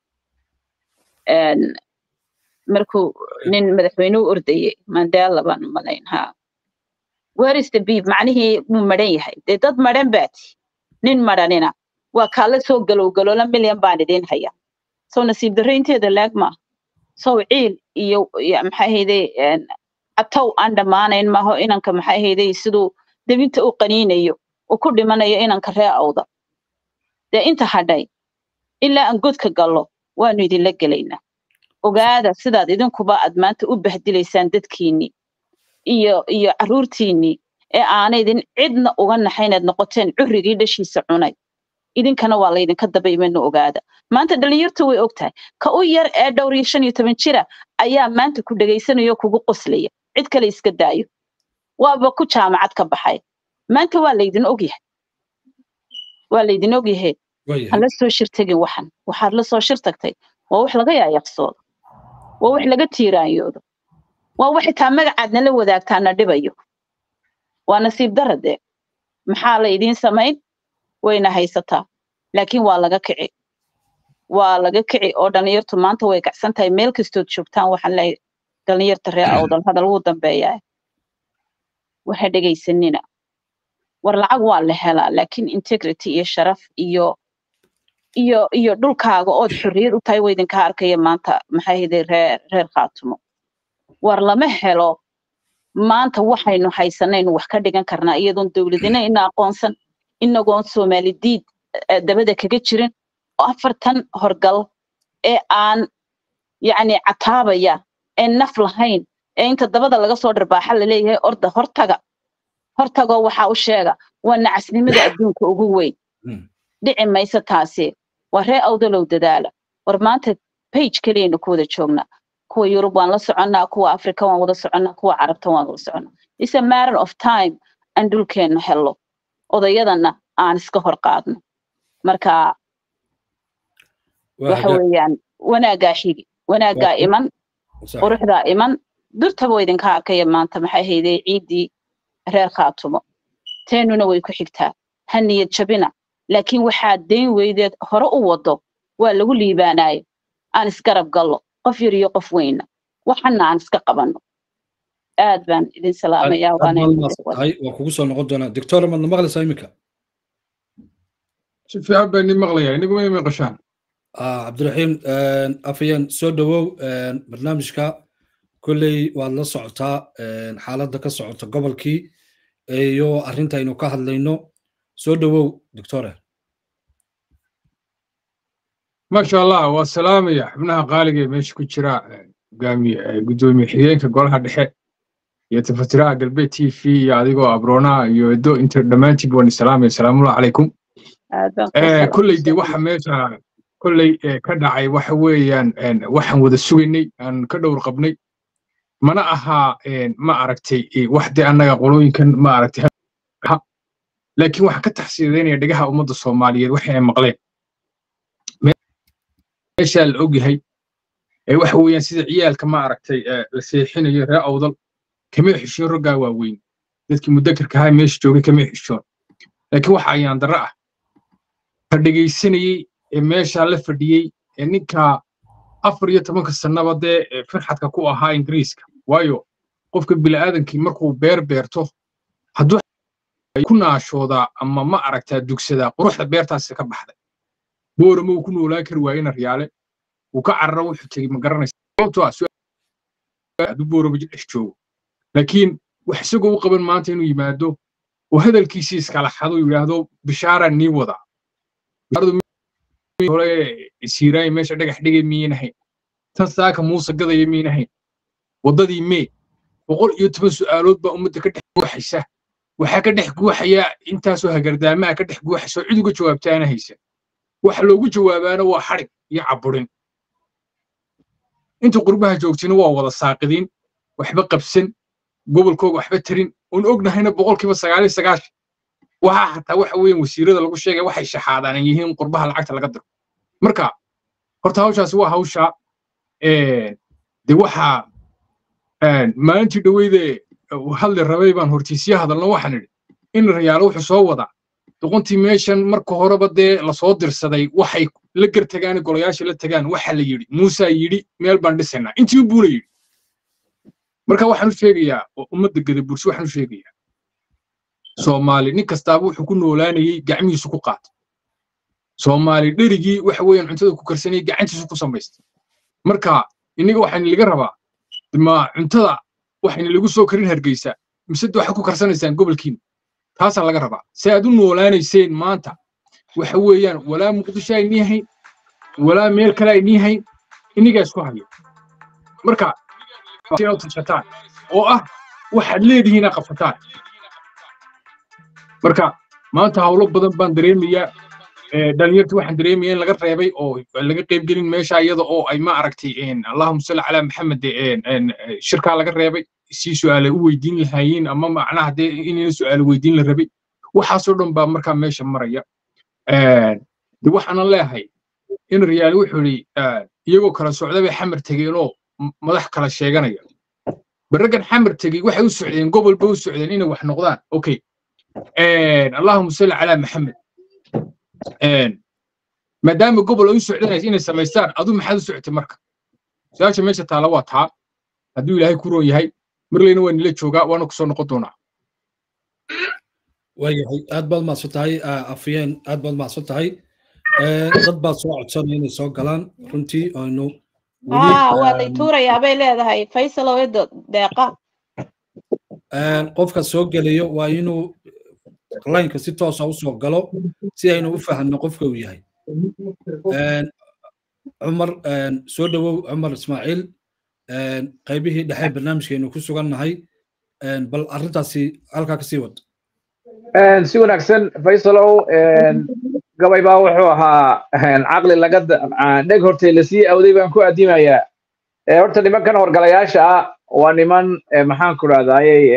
markuu nin madaxweynuhu ordayey mandela baan umalayn ha where is the beef macnihii wuu madhan yahay dee dad madhan baati nin madhanina waa kaala soo galowgaloola milyan baan idin haya soo nasiib darraynteeda laag maaha sow ciil iyo maxay hayday catow aan dhammaanayn maaho inanka maxay hayday siduu debinta u qaniinayo uu ku dhimanayo inanka ree awda dee inta hadhay ilaa aan godka gallo waanu idinla gelaynaa ogaada sidaad idinkuba aad maanta u bahdilaysaan dadkiinnii iyo iyo carruurtiinnii ee aanaydin cidna uga naxaynaad noqoteen currigii dhashiisa cunay idinkana waa laydinka daba imano ogaada maanta dhalinyartu way og tahay ka u yar ee dhowr iyo shan iyo toban jira ayaa maanta ku dhegaysanaya oo kugu qoslaya cid kale iska daayo waaba ku jaamacad ka baxay maanta waa laydin ogyahay waa laydin ogyahay ha la soo shir tegin waxan waxaad la soo shir tagtay waa wax laga yaayaqsoodo waa wax laga tiiraanyoodo waa wax xitaa magacaadna la wadaagtaana dhibayo waa nasiib dara dee maxaa la idiin samayn wayna haysataa laakiin waa laga kici waa laga kici oo dhalinyartu maanta way kacsan tahay meel kastood joogtaan waxaan leeyahay dhalinyarta ree awdal hadal wuu dambeeyaa waxa dhegaysanina war lacag waa la helaa laakiin integrity iyo sharaf iyo iyo iyo dhulkaaga ood xorriyad u tahay waydinka arkaya maanta maxay hiday reer reer khaatumo war lama helo maanta waxaynu haysanaynu wax ka dhigan karnaa iyadoon dowladina ina aqoonsan inagoon soomaali diid dabada kaga jirin oo afartan horgal ee aan yacni cataabaya ee naf lahayn ee inta dabada laga soo dharbaaxa laleeyahay orda hortaga hortagoo waxaa u sheega waa nacasnimada adduunka ugu weyn dhici mayso taasi waa ree awdalow dadaala war maanta bage keliyaynu ku wada joognaa kuwa yurub waan la soconnaa kuwa africa waan wada soconnaa kuwa carabta waan wada soconnaa is a matter of time aan dhulkeenna hello odayadana aan iska hor qaadno marka waxa weeyaan wanaaggaa xigi wanaaggaa iman quruxdaa iman durtaba idinka arkaya maanta maxay hayday ciiddii reer khaatumo teenuna way ku xigtaa ha niyad jabina laakiin waxaad dayn weydeed hore u wado waa lagu liibaanaayo aan isgarab gallo qof yar iyo qof weyna waxana aan iska qabanno aad baan idin salaamayaa waa kugu soo noqon doonaa doctor madna maqlaysaa iminka si fiican baa idin maqlayaa iniguma imi qashaan cabdiraxiim afayeen soo dhowow barnaamijka kolley waad la socotaa xaaladda ka socota gobolkii iyo arrintaynu ka hadlayno soo dhowow doctore maasha allah waa salaamaya xubnaha qaaliga ee meesha ku jira gudoomiye xigeenka golaha dhexe iyo tafatiraha galbeed t v iyo adigoo abroonaa iyo edo inta dhammaantiib waan isalaamaya salaamullahi calaykum kolley dee waxa meesha kolley ka dhacay waxa weeyaan waxaan wada sugaynay aan ka dhowr qabnay mana ahaa ma aragtay wax dee annaga qolooyinkan ma aragtay laakiin waxaan ka taxsiidaynaya dhegaha ummadda soomaaliyeed waxa ay maqleen meeshaa la ogyahay waxa weeyaan sida ciyaalka ma aragtay la seexinayo ree awdal kamay xishoon raggaa waaweyn dadkii mudakarka ahaa meesha joogay kamay xishoon laakiin waxa ayaan darro ah ka dhegaysanayey ee meeshaa la fadhiyey ee ninkaa afar iyo tobanka sannaba dee firxadka ku ahaa ingiriiska waayo qofka bini'aadankii markuu beer beerto hadduu ku naashoodaa ama ma aragtaa dugsadaa quruxda beertaasi ka baxday boorama uu ku noolaan kari waayena riyaale uu ka carara wuxuu tegey ma garanaysa sababtoo ah hadduu boorama dhex joogo laakiin wax isagoo u qaban maanta inuu yimaado oo hadalkiisii iskala xado yidhaahdo bishaara nii wadaa hore siiraay meesha dhagax dhigay miyin ahayn tan saaka muuse gadaya miyin ahayn waddadii mee boqol iyo toban su'aalood baa ummadda ka dhex guuxaysa waxaa ka dhex guuxaya intaasoo hagardaamaha ka dhex guuxaysa oo cid uga jawaabtaana haysa waxa loogu jawaabaana waa xadhig iyo caburin inta qurbaha joogtina waa wada saaqidiin waxba qabsan gobolkooga waxba tarin oon ognahayna boqolkiiba sagaaliyo sagaashan waxaa xataa waxa weeyaan wasiirada lagu sheegay waxay shaxaadaan ay yihiin qurbaha lacagta laga diro marka horta hawshaasi waa hawsha de waxaa maalintii dhoweyde hadli rabay baan hortiisya hadalno waxaan idhi in rayaalo wuxuu soo wadaa doqontii meeshan marka horeba dee lasoo dirsaday waxay la gartagaan golayaasha la tagaan waxa la yidhi muusaa yidhi meel baan dhisaynaa intii buuna yidhi marka waxaan u sheegayaa oo ummadda gadabursi waxaan u sheegayaa soomaali nin kastaaba wuxuu ku noolaanayey gacmihiisu ku qaatay soomaali dherigii waxa weeyaan cuntada ku karsanayay gacantiisu ku samaystay marka innaga waxaan laga rabaa ma cuntada waxayna lagu soo karin hargeysa mise waxaad ku karsanaysaan gobolkiina taasaa laga rabaa si aad u noolaanayseen maanta waxa weeyaan walaa muqdisho ay nii hayn walaa meel kale ay nii hayn innigaa isku haya marka inaad tashataan oo ah waxaad leedihiin inaad qabsataan marka maanta hawlo badan baan dareemayaa dhalinyartii waxaan dareemaya in laga reebay oo laga qaybgelin meesha iyada oo ay ma aragtay allahuma salli calaa maxamed shirkaa laga reebay si su'aale u weydiin lahaayeen ama macnaha dee inayna su'aale weydiin la rabay waxaasoo dhan baa markaa meesha maraya de waxaanan leeyahay in riyaali wuxuu yidhi iyagoo kala socda bay xamar tegeenoo madax kala sheeganaya barraggan xamar tegey waxay u socdeen gobol bay u socdeen inay wax noqdaan okay allahuma salli calaa maxamed maadaama gobol ay u socdanaysa inay samaystaan adu maxaad u socotay marka su-aasha meesha taala waa taa hadduu ilaahay ku roon yahay marleyna waa nila joogaa waana kusoo noqon doonaa waayahay aad baad mahadsan tahay afyeen aad baad mahadsan tahay dad baad soo codsanaya inay soo galaan runtii aynu waa lay tuurayaa bay leedahay faysal oo edo deeqa qofka soo gelayo waa inuu laynka si toosa usoo galo si aynu u fahamno qofka uu yahay cumar soo dhowow cumar ismaaciil qaybihii dhexe barnaamijkeenu ku sugannahay bal arrintaasi halkaa kasii wad si wanaagsan faysalow gabay baa wuxuu ahaa caqli laga dheg hortay lasii awday baan ku addimayaa horta nimankan horgalayaasha ah waa niman maxaan ku dhahdaayey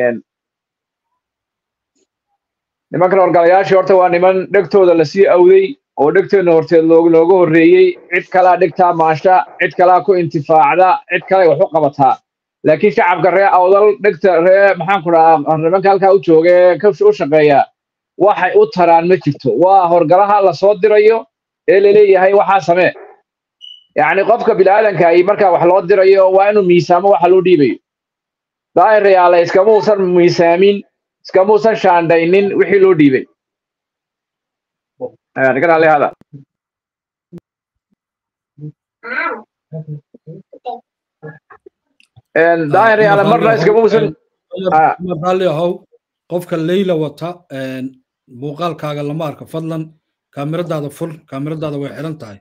nimankan horgalayaasha horta waa niman dhegtooda lasii awday oo dhegteena horteed looga horreeyey cid kalaa dhegtaa maasha cid kalaa ku intifaacda cid kale wax u qabataa laakiin shacabka ree awdal dhegta ree maxaan ku dhahaa nimanka halkaa u joogee u shaqeeya waxay u taraan ma jirto waa horgalaha lasoo dirayo ee laleeyahay waxaa samee yacni qofka bilaadanka ay markaa wax loo dirayo waa inuu miisaamo waxa loo dhiibayo daa'irayaale iskamuusan miisaamin iskamuusan shaandhaynin wixii loo dhiibay hada daa'irayaale marna iskamuusan raalli ahow qofka leyla wata muuqaalkaaga lama arko fadlan kaamiradaada fur kaamiradaada way xiran tahay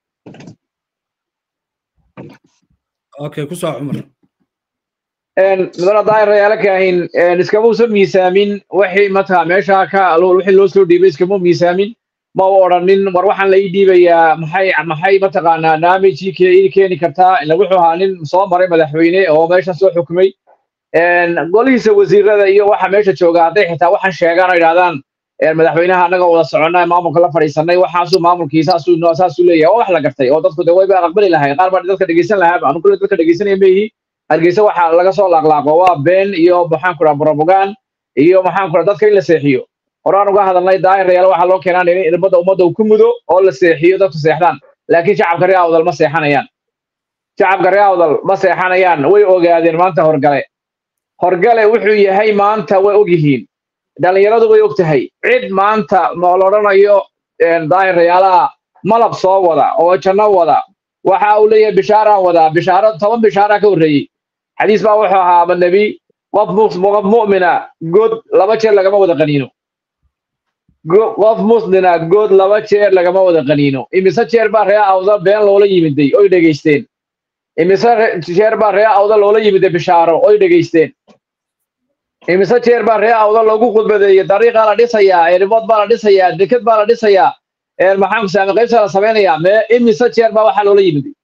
okay ku soo cumar mudana daa'irayaale kaahin iskamuusan miisaamin wixii mataa meesha ka wixii loo soo dhiibay iskamuu miisaamin ma u odhanin war waxaan la ii dhiibayaa maxay maxay mataqaanaa naamijii ii keeni kartaa ila wuxuu ahaa nin soo maray madaxweyne oo meeshan soo xukumay golihiisa wasiirada iyo waxa meesha jooga hadday xitaa waxaan sheegaan oo yidhahdaan madaxweynaha annaga wada soconnay maamulka la fadhiisanay waxaasuu maamulkii saasuu saasuu leeyahay oo wax la gartay oo dadku de wayba aqbali lahayn qaar baa dadka dhegeysan lahaaba anu kule dadka dhegeysanaya meyihi hargeysa waxa laga soo laaqlaaqo waa been iyo maxaan ku dhaha brobogan iyo maxaan ku dhaha dadka in la seexiyo horaan uga hadalnay daa'irayaal waxaa loo keenaan in irbadda ummadda uu ku mudo oo la seexiyo dadku seexdaan laakiin shacabka ree awdal ma seexanayaan shacabka ree awdal ma seexanayaan way ogaadeen maanta horgale horgale wuxuu yahay maanta way og yihiin dhallinyaradu way og tahay cid maanta ma la odhanayo daahirayaalaha malab soo wada oo janno wada waxa uu leeyahay bishaaraan wadaa bishaaro toban bishaara ka horreeyey xadiis baa wuxuu ahaa ama nebi qof qof mu'mina good laba jeer lagama wada qaniino qof muslina good laba jeer lagama wada qaniino imise jeer baa ree awda been loola yimiday oy dhegaysteen imise jeer baa ree awda loola yimiday bishaaro oy dhegaysteen imise jeer baa ree awda loogu khudbadeeyey dariiqaa la dhisayaa erimood baa la dhisayaa deked baa la dhisayaa maxaan kusaame qaybta la samaynayaa mee imise jeer baa waxaa loola yimiday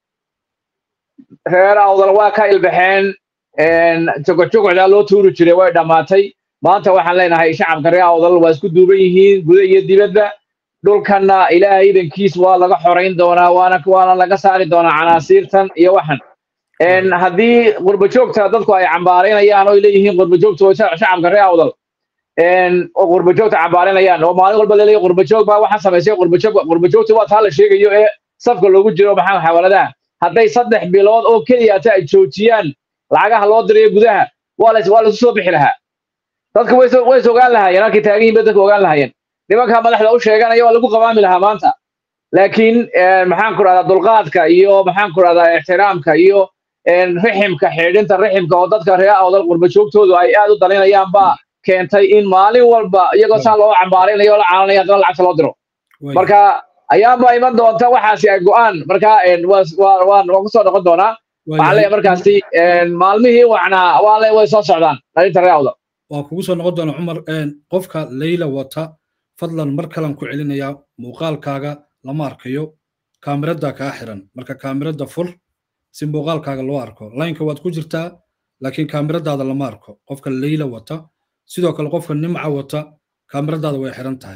reer awdal waa ka ilbaxeen jogojogocdaa loo tuuri jiray way dhammaatay maanta waxaan leenahay shacabka reer awdal waa isku duuban yihiin guda iyo dibadda dhulkanna ilaahay idankiis waa laga xorayn doonaa waana waana laga saari doonaa canaasiirtan iyo waxan haddii qurbajoogta dadku ay cambaaraynayaan oo ay leeyihiin qurbajoogta shacabka reer awdal oo qurbajoogta cambaaraynayaan oo maalin walba laleeyahay qurbajoog baa waxaan samaysay qurbajoog qurbajoogta waa taa la sheegayo ee safka loogu jiro maxaa xawaaladaha hadday saddex bilood oo keliya ta ay joojiyaan lacagaha loo dirayo gudaha waa la waa laisu soo bixi lahaa dadka way way ogaan lahaayeen halkay taagan yihiin bay dadka ogaan lahaayeen nimanka madaxda u sheeganaya waa lagu qabaami lahaa maanta laakiin maxaan ku rahdaa dulqaadka iyo maxaan ku rahdaa ixtiraamka iyo riximka xidhinta riximka oo dadka reer awdal qurbajoogtoodu ay aad u dalinayaan baa keentay in maalin walba iyagoo saa loo cambaaraynayo oo la caalanaya haddana lacagta loo diro marka ayaanba iman doonta waxaasi ay go'aan marka waan waan kusoo noqon doonaa waxaan leeyahay markaasi maalmihii wacnaa waa le way soo socdaan dhalinta reer awdal waan kugu soo noqon doonaa cumar qofka leyla wata fadlan mar kalan ku celinayaa muuqaalkaaga lama arkayo kaamirada kaa xiran marka kaamirada fur si muuqaalkaaga loo arko laynka waad ku jirtaa laakiin kaamiradaada lama arko qofka leyla wata sidoo kale qofka nimca wata kaamiradaada way xiran tahay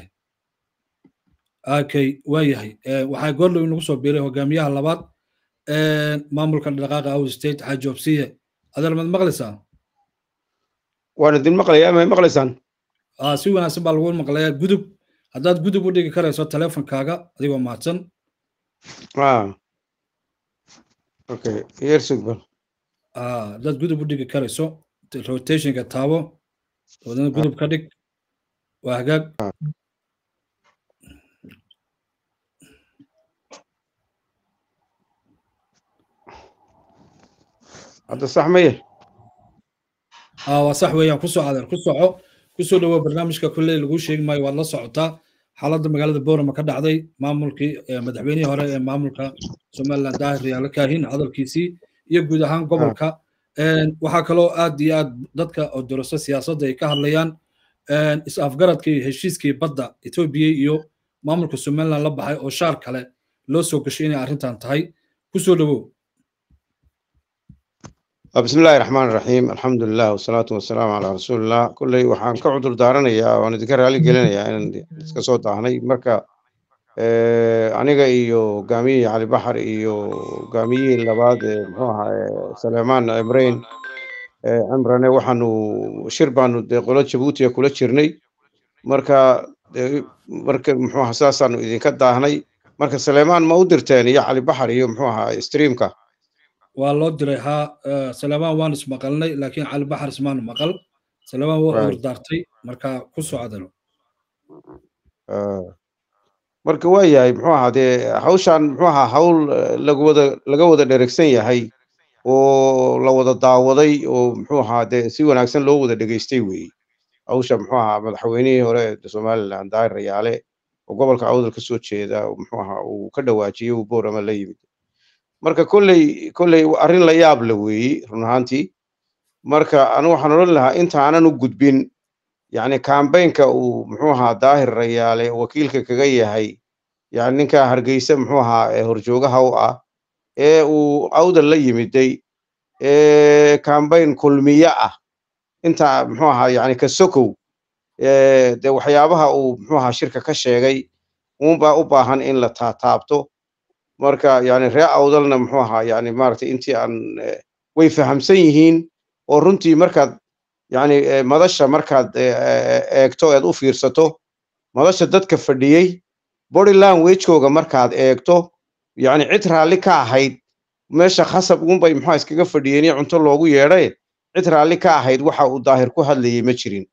okay waa yahay waxaa goorlow inagu soo biiray hogaamiyaha labaad maamulka dhaqaaqa out state xaaji obsiye adeer mad maqlaysaa waan idin maqlayaa may maqlaysaan si wanaagsan baa lagu maqlayaa gudub haddaad gudub u dhigi karayso teleefonkaaga adigoo mahadsan okay yersugban haddaad gudub u dhigi karayso rotationka taabo wadana gudub ka dhig waa hagaag hadda sax maye waa sax weeyaan ku soo adeer ku soco kusoo dhawow barnaamijka kulley lagu sheegi maayo waad la socotaa xaaladda magaalada boorama ka dhacday maamulkii madaxweynihii hore ee maamulka somaliland daahir riyaalo kaahin hadalkiisii iyo guud ahaan gobolka waxaa kaloo aad iyo aad dadka oo doroso siyaasadda ay ka hadlayaan is afgaradkii heshiiskii badda etoobiya iyo maamulka somaliland la baxay oo shaar kale loo soo gashay inay arrintan tahay kusoo dhawow بسم الله الرحمن الرحيم الحمد لله والصلاة والسلام على رسول الله كلي وحان كعدل دارنيا وان ذكر علي قلنيا ان iska soo daahnay marka aniga iyo gaamiye cali baxar iyo gaamiyihii labaad ee muxuu ahaa Salmaan Imreen Imrane waxaanu shir baanu de qolo Djibouti kula jirnay marka marka muxuu ahaa saasaanu idinka daahnay marka Salmaan ma u dirteen iyo cali baxar iyo muxuu ahaa streamka waa loo diray haa salamaan waan ismaqalnay laakiin cali baxar ismaanu maqal salamaan waa urdaartay marka ku soo cadalo marka waa yahay muxuu ahaa dee hawshan muxuu ahaa hawl lagu wada laga wada dheregsan yahay oo la wada daawaday oo muxuu ahaa dee si wanaagsan loo wada dhegeystay weeye hawsha muxuu ahaa madaxweynihii hore ee somaliland daahir rayaale oo gobolka awdal ka soo jeeda muxuu ahaa uu ka dhawaajiyey uu boorama la yimid marka kolley kolley arrin la yaab la weeye run ahaantii marka anu waxaan odhan lahaa intaanan u gudbin yacni kambaynka uu muxuu ahaa daahir rayaale wakiilka kaga yahay yani ninka hargeysa muxuu ahaa ee horjoogaha u ah ee uu awdal la yimiday ee kambayn kulmiye ah inta muxuu ahaa yani ka sokow dee waxyaabaha uu muxuu ahaa shirka ka sheegay uunbaa u baahan in la taataabto marka yani ree awdalna muxuu ahaa yani maaragtay intii aan way fahamsan yihiin oo runtii markaad yani madasha markaad eegto eed u fiirsato madasha dadka fadhiyey body languagekooga markaad eegto yani cid raalli ka ahayd meesha khasab uunbay muxua iskaga fadhiyeen iyo cunto loogu yeedhay cid raalli ka ahayd waxa uu daahir ku hadlayey ma jirin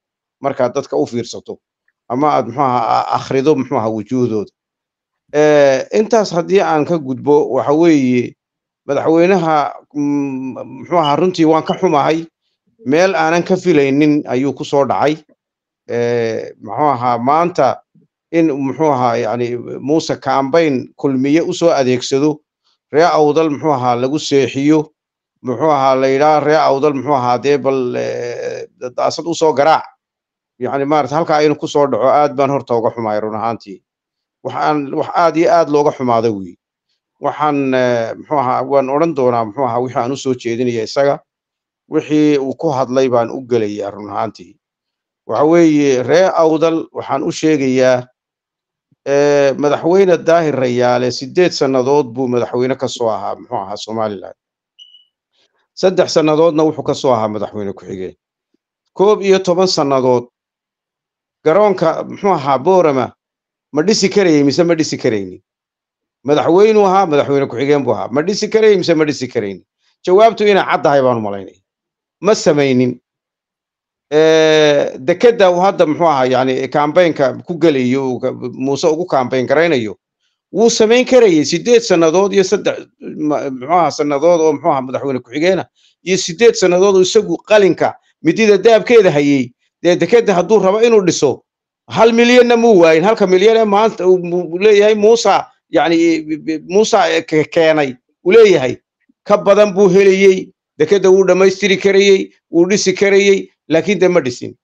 markaad dadka u fiirsato ama aad muxuu ahaa akhrido muxuu ahaa wujuuhdooda intaas haddii aan ka gudbo waxa weeye madaxweynaha muxuu ahaa runtii waan ka xumahay meel aanan ka filaynin ayuu ku soo dhacay muxuu ahaa maanta in muxuu ahaa yani muuse kambayn kulmiye usoo adeegsado ree awdal muxuu ahaa lagu seexiyo muxuu ahaa la yidhaha ree awdal muxuu ahaa dee bal daasad usoo garaac yani maarata halkaa aynu ku soo dhaco aad baan horta uga xumaay run ahaantii waxaan wax aad iyo aad looga xumaada wey waxaan muxuu ahaa waan odhan doonaa muxuu ahaa wixii aan usoo jeedinaya isaga wixii uu ku hadlay baan u gelayaa run ahaantii waxa weeye ree awdal waxaan u sheegayaa madaxweyne daahir rayaale sideed sannadood buu madaxweyne ka soo ahaa muxuu ahaa somaliland saddex sannadoodna wuxuu ka soo ahaa madaxweyne ku-xigeen koob iyo toban sannadood garoonka muxuu ahaa boorama ma dhisi karayay mise ma dhisi karaynin madaxweynuu ahaa madaxweyne ku-xigeen buu ahaa ma dhisi karayay mise ma dhisi karaynin jawaabtu inay caddahay baanu malaynaya ma samaynin dekedda uu hadda muxuu ahaa yani kambaynka ku gelayo muuse ugu kambayn garaynayo wuu samayn karayay sideed sannadood iyo saddex muxuu ahaa sannadood oo muxuu ahaa madaxweyne ku-xigeena iyo sideed sannadood oo isagu qalinka midida daabkeeda hayey dee dekedda hadduu rabo inuu dhiso hal milyanna muu waayin halka milyan ee maanta uu leeyahay muusa yani muusa keenay uu leeyahay ka badan buu helayey dekedda wuu dhammaystiri karayey wuu dhisi karayey laakiin dee ma dhisin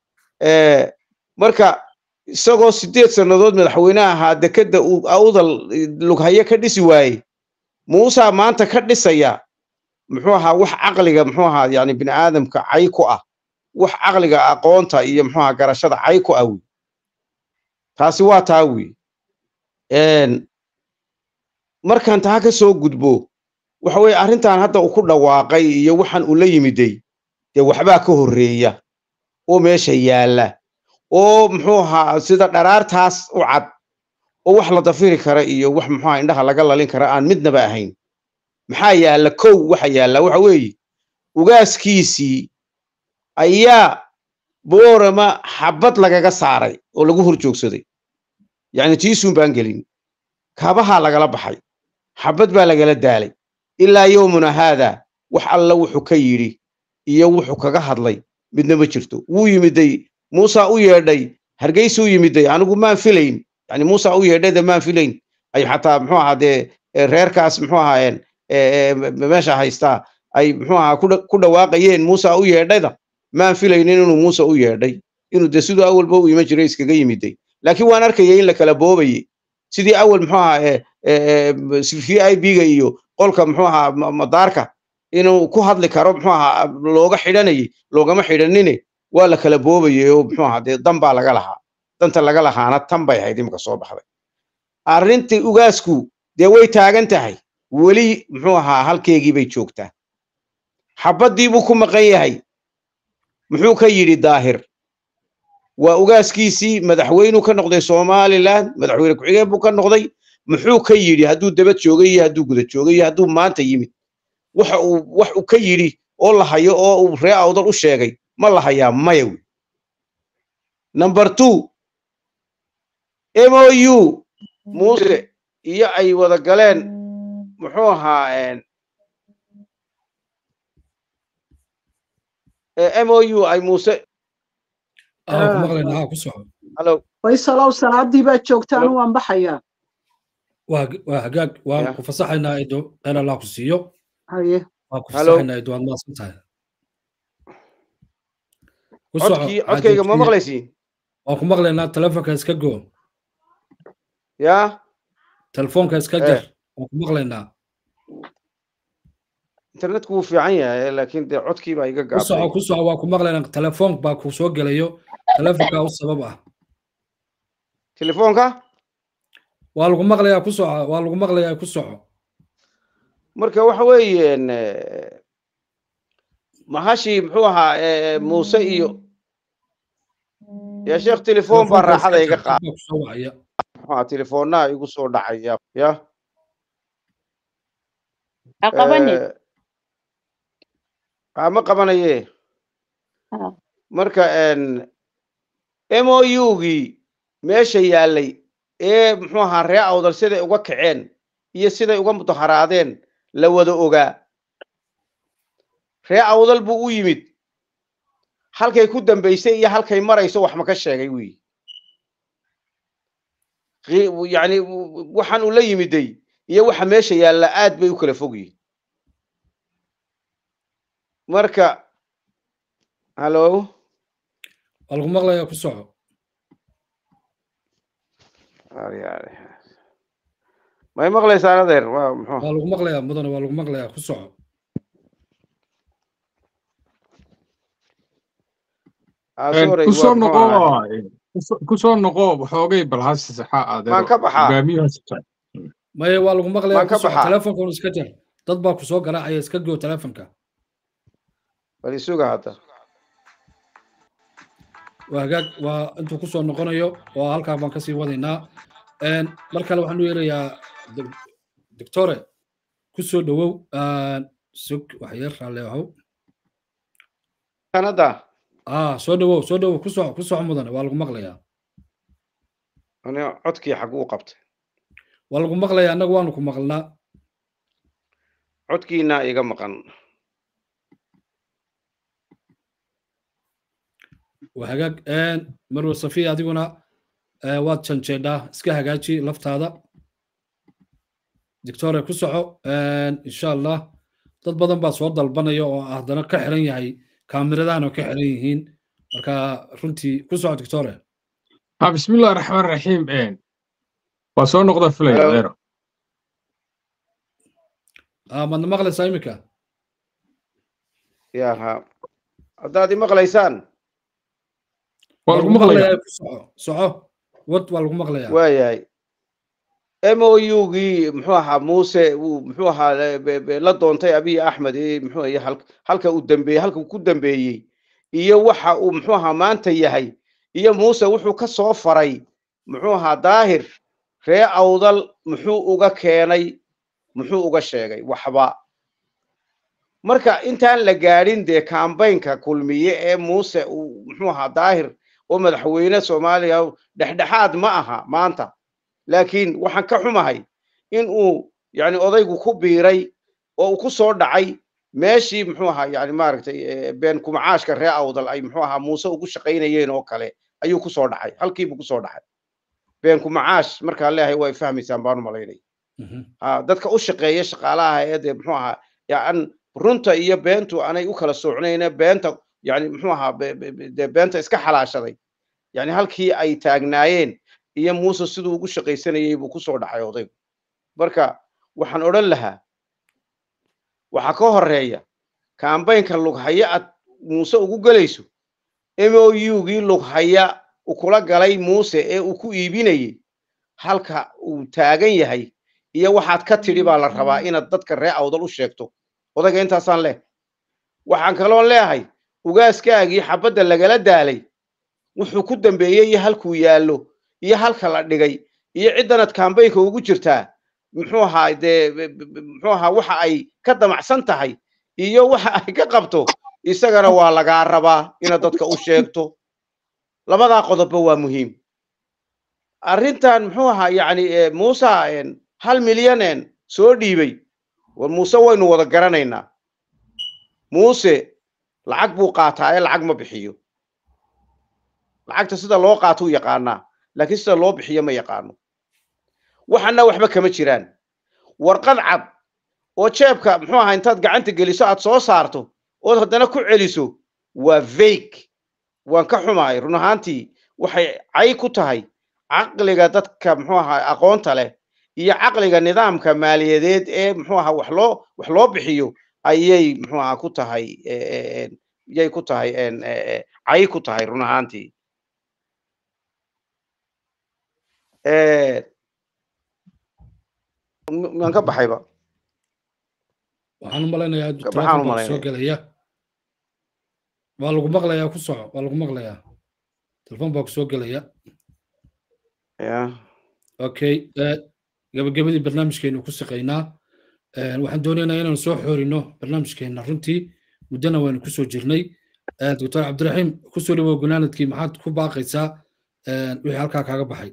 marka isagoo sideed sannadood madaxweyne ahaa dekedda uu awdal lughaye ka dhisi waayey muusa maanta ka dhisaya muxuu ahaa wax caqliga muxuu ahaa yani bini aadamka cay ku ah wax caqliga aqoonta iyo muxuu ahaa garashada cay ku ah wey taasi waa taa wey markaan taa ka soo gudbo waxa weeye arrintan hadda uu ku dhawaaqay iyo waxaan uu la yimiday dee waxbaa ka horreeya oo meesha yaalla oo muxuu ahaa sida dharaartaas u cad oo wax la dafiri kara iyo wax muxuu ahaa indhaha laga lalin kara aan midnaba ahayn maxaa yaalla kow waxa yaalla waxa weeye ugaaskiisii ayaa boorama xabad lagaga saaray oo lagu hor joogsaday yacni tiisuun baan gelin kabahaa lagala baxay xabad baa lagala daalay ilaa yowmuna haada wax alla wuxuu ka yidhi iyo wuxuu kaga hadlay midna ma jirto wuu yimiday muusa u yeedhay hargeysuu yimiday anigu maan filayn yani muusa u yeedhayda maan filayn ay xataa muxuu ahaa dee reerkaas muxuu ahaayeen meesha haystaa ay muxuu ahaa ku dhawaaqayeen muusa u yeedhayda maan filaynin inuu muusa u yeedhay inuu dee siduu awalba u iman jiray iskaga yimiday laakiin waan arkaya in la kala boobaye sidii awal muxuu ahaa v i b ga iyo qolka muxuu ahaa madaarka inuu ku hadli karo muxuu ahaa looga xidhanayay loogama xidhanine waa la kala boobayay oo muxuu ahaa dee dan baa laga lahaa danta laga lahaana tan bay ahayd imika soo baxday arrintii ugaasku dee way taagan tahay weli muxuu ahaa halkeegii bay joogtaa xabaddii buu ku maqan yahay muxuu ka yidhi daahir waa ugaaskiisii madaxweynuu ka noqday somaliland madaxweyne ku-xigeen buu ka noqday muxuu ka yidhi hadduu dabad joogay iyo hadduu guda joogay iyo hadduu maanta yimid waxa uu wax uu ka yidhi oo la hayo oo uu ree awdal u sheegay ma la hayaa maya wey number two m o u muuse iyo ay wada galeen muxuu ahaa m o u ay muuse halo faysalow salaadii baad joogtaan waan baxayaa waa hagaag waan ku fasaxaynaa ido khayr allah ku siiyo haye waan ku fasaxaynaa ido waad maasan tahay codkii codkayga ma maqlaysiin waan ku maqlaynaa telefonka iska go ya telefoonka iska jar waan ku maqlaynaa internetku wuu fiican yahay laakiin dee codkii baa iga ku soco ku soco waan ku maqlaynaa telefoon baa ku soo gelayo telefonka u sabab ah telefoonka waa lagu maqlayaa ku soco waa lagu maqlayaa ku soco marka waxa weeyeen mahashii muxuu ahaa muuse iyo ya sheekh telefoon baa raaxada iga qaada muxuu telefoonnaha igu soo dhacaya ya ma qabanaye marka mougii meesha yaallay ee muxuu ahaa ree awdal siday uga kaceen iyo siday uga mudaharaadeen la wada ogaa ree awdal buu u yimid halkay ku dambaysay iyo halkay marayso wax ma ka sheegay wiyi yani waxaan uu la yimiday iyo waxa meesha yaalla aad bay u kala fog yihin marka hallo waa lagu maqlayaa ku soco may maqlaysaan adeer waa muxuu waa lagu maqlayaa mudane waa lagu maqlayaa ku soco kusoo noqo kusoo noqo waxoogay bal hasi saxa adeer Waan ka baxaa. hogaamiyaha maye waa lagu maqlayaa Waan ku ka soco baxaa. telefonkan iska jar dad baa ku soo garaacaya iska goo telefonka bal isuga hadda waa hagaag waa intuu kusoo noqonayo oo halkaa baan kasii wadaynaa Een, mar kale waxaan u yeerayaa doc- doctore kusoo dhowow Een, sug waxyar raalle ahow kanada ah soo dhowow soo dhowow ku soco ku soco mudane waa lagu maqlayaa ani codkii xaguu qabtay waa lagu maqlayaa annaga waanu ku maqlnaa codkiina iga maqan waa hagaag Een, marwe safiya adiguna eh, waad janjeedhaa iska hagaaji laftaada doctore ku soco Een, insha allah dad badan baa soo dalbanaya oo haddana ka xiran yahay kaamiradaana ka xiran yihiin marka runtii ku soco doctore ha bismillahi raxmaan raxiim waa soo noqda filaya Hello. adeero ah madna maqlaysaa iminka ya ha haddaad i maqlaysaan waa lagu maqlayaa ku soco soco wad waa lagu maqlayaa waayahay mougii muxuu ahaa muuse uu muxuu ahaa le- be- be- la doontay abiy axmed ee muxuu ahaa hal- halka uu dambeeyey halka uu ku dambeeyey iyo waxa uu muxuu ahaa maanta yahay iyo muuse wuxuu ka soo faray muxuu ahaa daahir ree awdal muxuu uga keenay muxuu uga sheegay waxba marka intaan la gaadhin dee kambaynka kulmiye ee muuse uu muxuu ahaa daahir oo madaxweyne soomaaliya dhexdhexaad ma aha maanta laakiin waxaan ka xumahay in uu yani odaygu ku biiray oo uu ku soo dhacay meeshii muxuu ahaa yani maaragtay eh, been kumacaashka ree awdal ay muxuu ahaa muuse ugu shaqaynayeen oo kale ayuu ku soo dhacay halkiibuu ku soo dhacay been kumacaash markaan leeyahay way fahmaysaan baanu malaynay Mhm. ha dadka u shaqeeya shaqaalaha ee dee muxuu ahaa yan runta iyo beentu anay u kala soocnayne beenta yani muxuu ahaa be- be- be- dee beenta iska xalaashaday yani halkii ay taagnaayeen iyo muuse siduu ugu shaqaysanayey buu ku soo dhacay odaygu marka waxaan odhan lahaa waxaa ka horeeya kambaynka lughaya aad muuse ugu gelayso mougii lughaya uu kula galay muuse ee uu ku iibinayey halka uu taagan yahay iyo waxaad ka tidhi baa la rabaa inaad dadka ree awdal u sheegto odayga intaasaan leh waxaan kaloon leeyahay ugaaskaagii xabadda lagala daalay wuxuu ku dambeeyey iyo halkuu yaallo iyo halka la dhigay iyo ciddanaad kambaynka ugu jirtaa muxuu ahaa dee be- be- be- muxuu ahaa waxa ay ka damacsan tahay iyo waxa ay ka qabto isagana waa lagaa rabaa inaad dadka u sheegto labadaa qodobba waa muhiim arrintan muxuu ahaa yacni eh, muuse en, hal milyan en soo dhiibay war muuse waynu wada garanaynaa muuse lacag buu qaataa ee lacag ma bixiyo lacagta sida loo qaato u yaqaanaa laakiin sida loo bixiyo ma yaqaano waxana waxba kama jiraan warqad cad oo jeebka muxuu ahaa intaad gacanta geliso aad soo saarto ood haddana ku celiso waa vake waan ka xumahay run ahaantii waxay cay ku tahay caqliga dadka muxuu ahaa aqoonta leh iyo caqliga nidaamka maaliyadeed ee muxuu ahaa wax loo wax loo bixiyo ayay muxuu ahaa ku tahay eh, eh, eh, yay ku tahay en, eh, eh, cay ku tahay run ahaantii Eh, m- maan ka baxayba waxaan u malaynayaa Ka telefoon baxaan u baa soo malaynaya. gelaya waa lagu maqlayaa ku soco waa lagu maqlayaa telefoon baa ku soo gelaya ya okay eh, gabagabadii barnaamijkeenu ku shaqaynaa Eh, waxaan doonaynaa inaan soo xoorino barnaamijkeena runtii muddana waynu kusoo jirnay doctor cabdiraxiim kusoo dhawow gunaanadkii maxaad ku baaqaysaa wixii halkaa kaaga baxay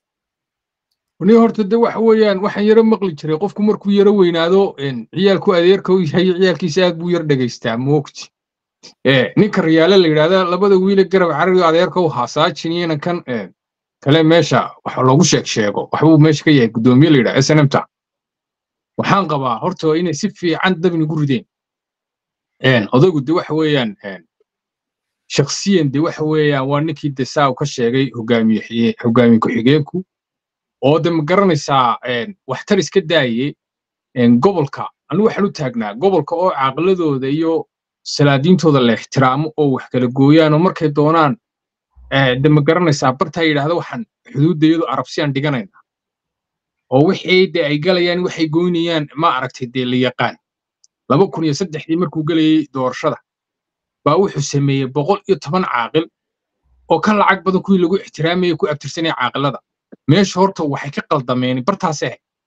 ni horta de waxa weeyaan waxaan yaro maqli jiray qofku markuu yaro weynaado ciyaalku adeerka u yahay ciyaalkiisa aad buu yar dhegaystaa moogti ninka riyaale la yidhahda labada wiile garab carabi adeerka u haasaajin iyana kan kale meesha wax loogu sheeg sheego waxbuu meesha ka yahay guddoomiye la yidhaha snmta waxaan qabaa horta inay si fiican dabnigu rideen odaygu de waxa weeyaan shakhsiyan de waxa weeyaan waa ninkii de saa ka sheegay hogaamiye hogaamiye ku-xigeenku oo de ma garanaysaa waxtar iska daaye gobolka anigu waxaan u taagnaa gobolka oo caaqiladooda iyo salaadiintooda la ixtiraamo oo wax kala gooyaan oo markay doonaan de ma garanaysaa bartaa yidhaahda waxaan xuduudda iyadu arabsiyaan dhiganayna oo wixii de ay galayaan waxay goynayaan ma aragtay dee la yaqaan laba kun iyo saddexdii markuu gelayey doorashada baa wuxuu sameeyey boqol iyo toban caaqil oo ka lacag badan kuwii lagu ixtiraamayay ku abtirsanaya caaqilada meesha horta waxay ka qaldameen bartaas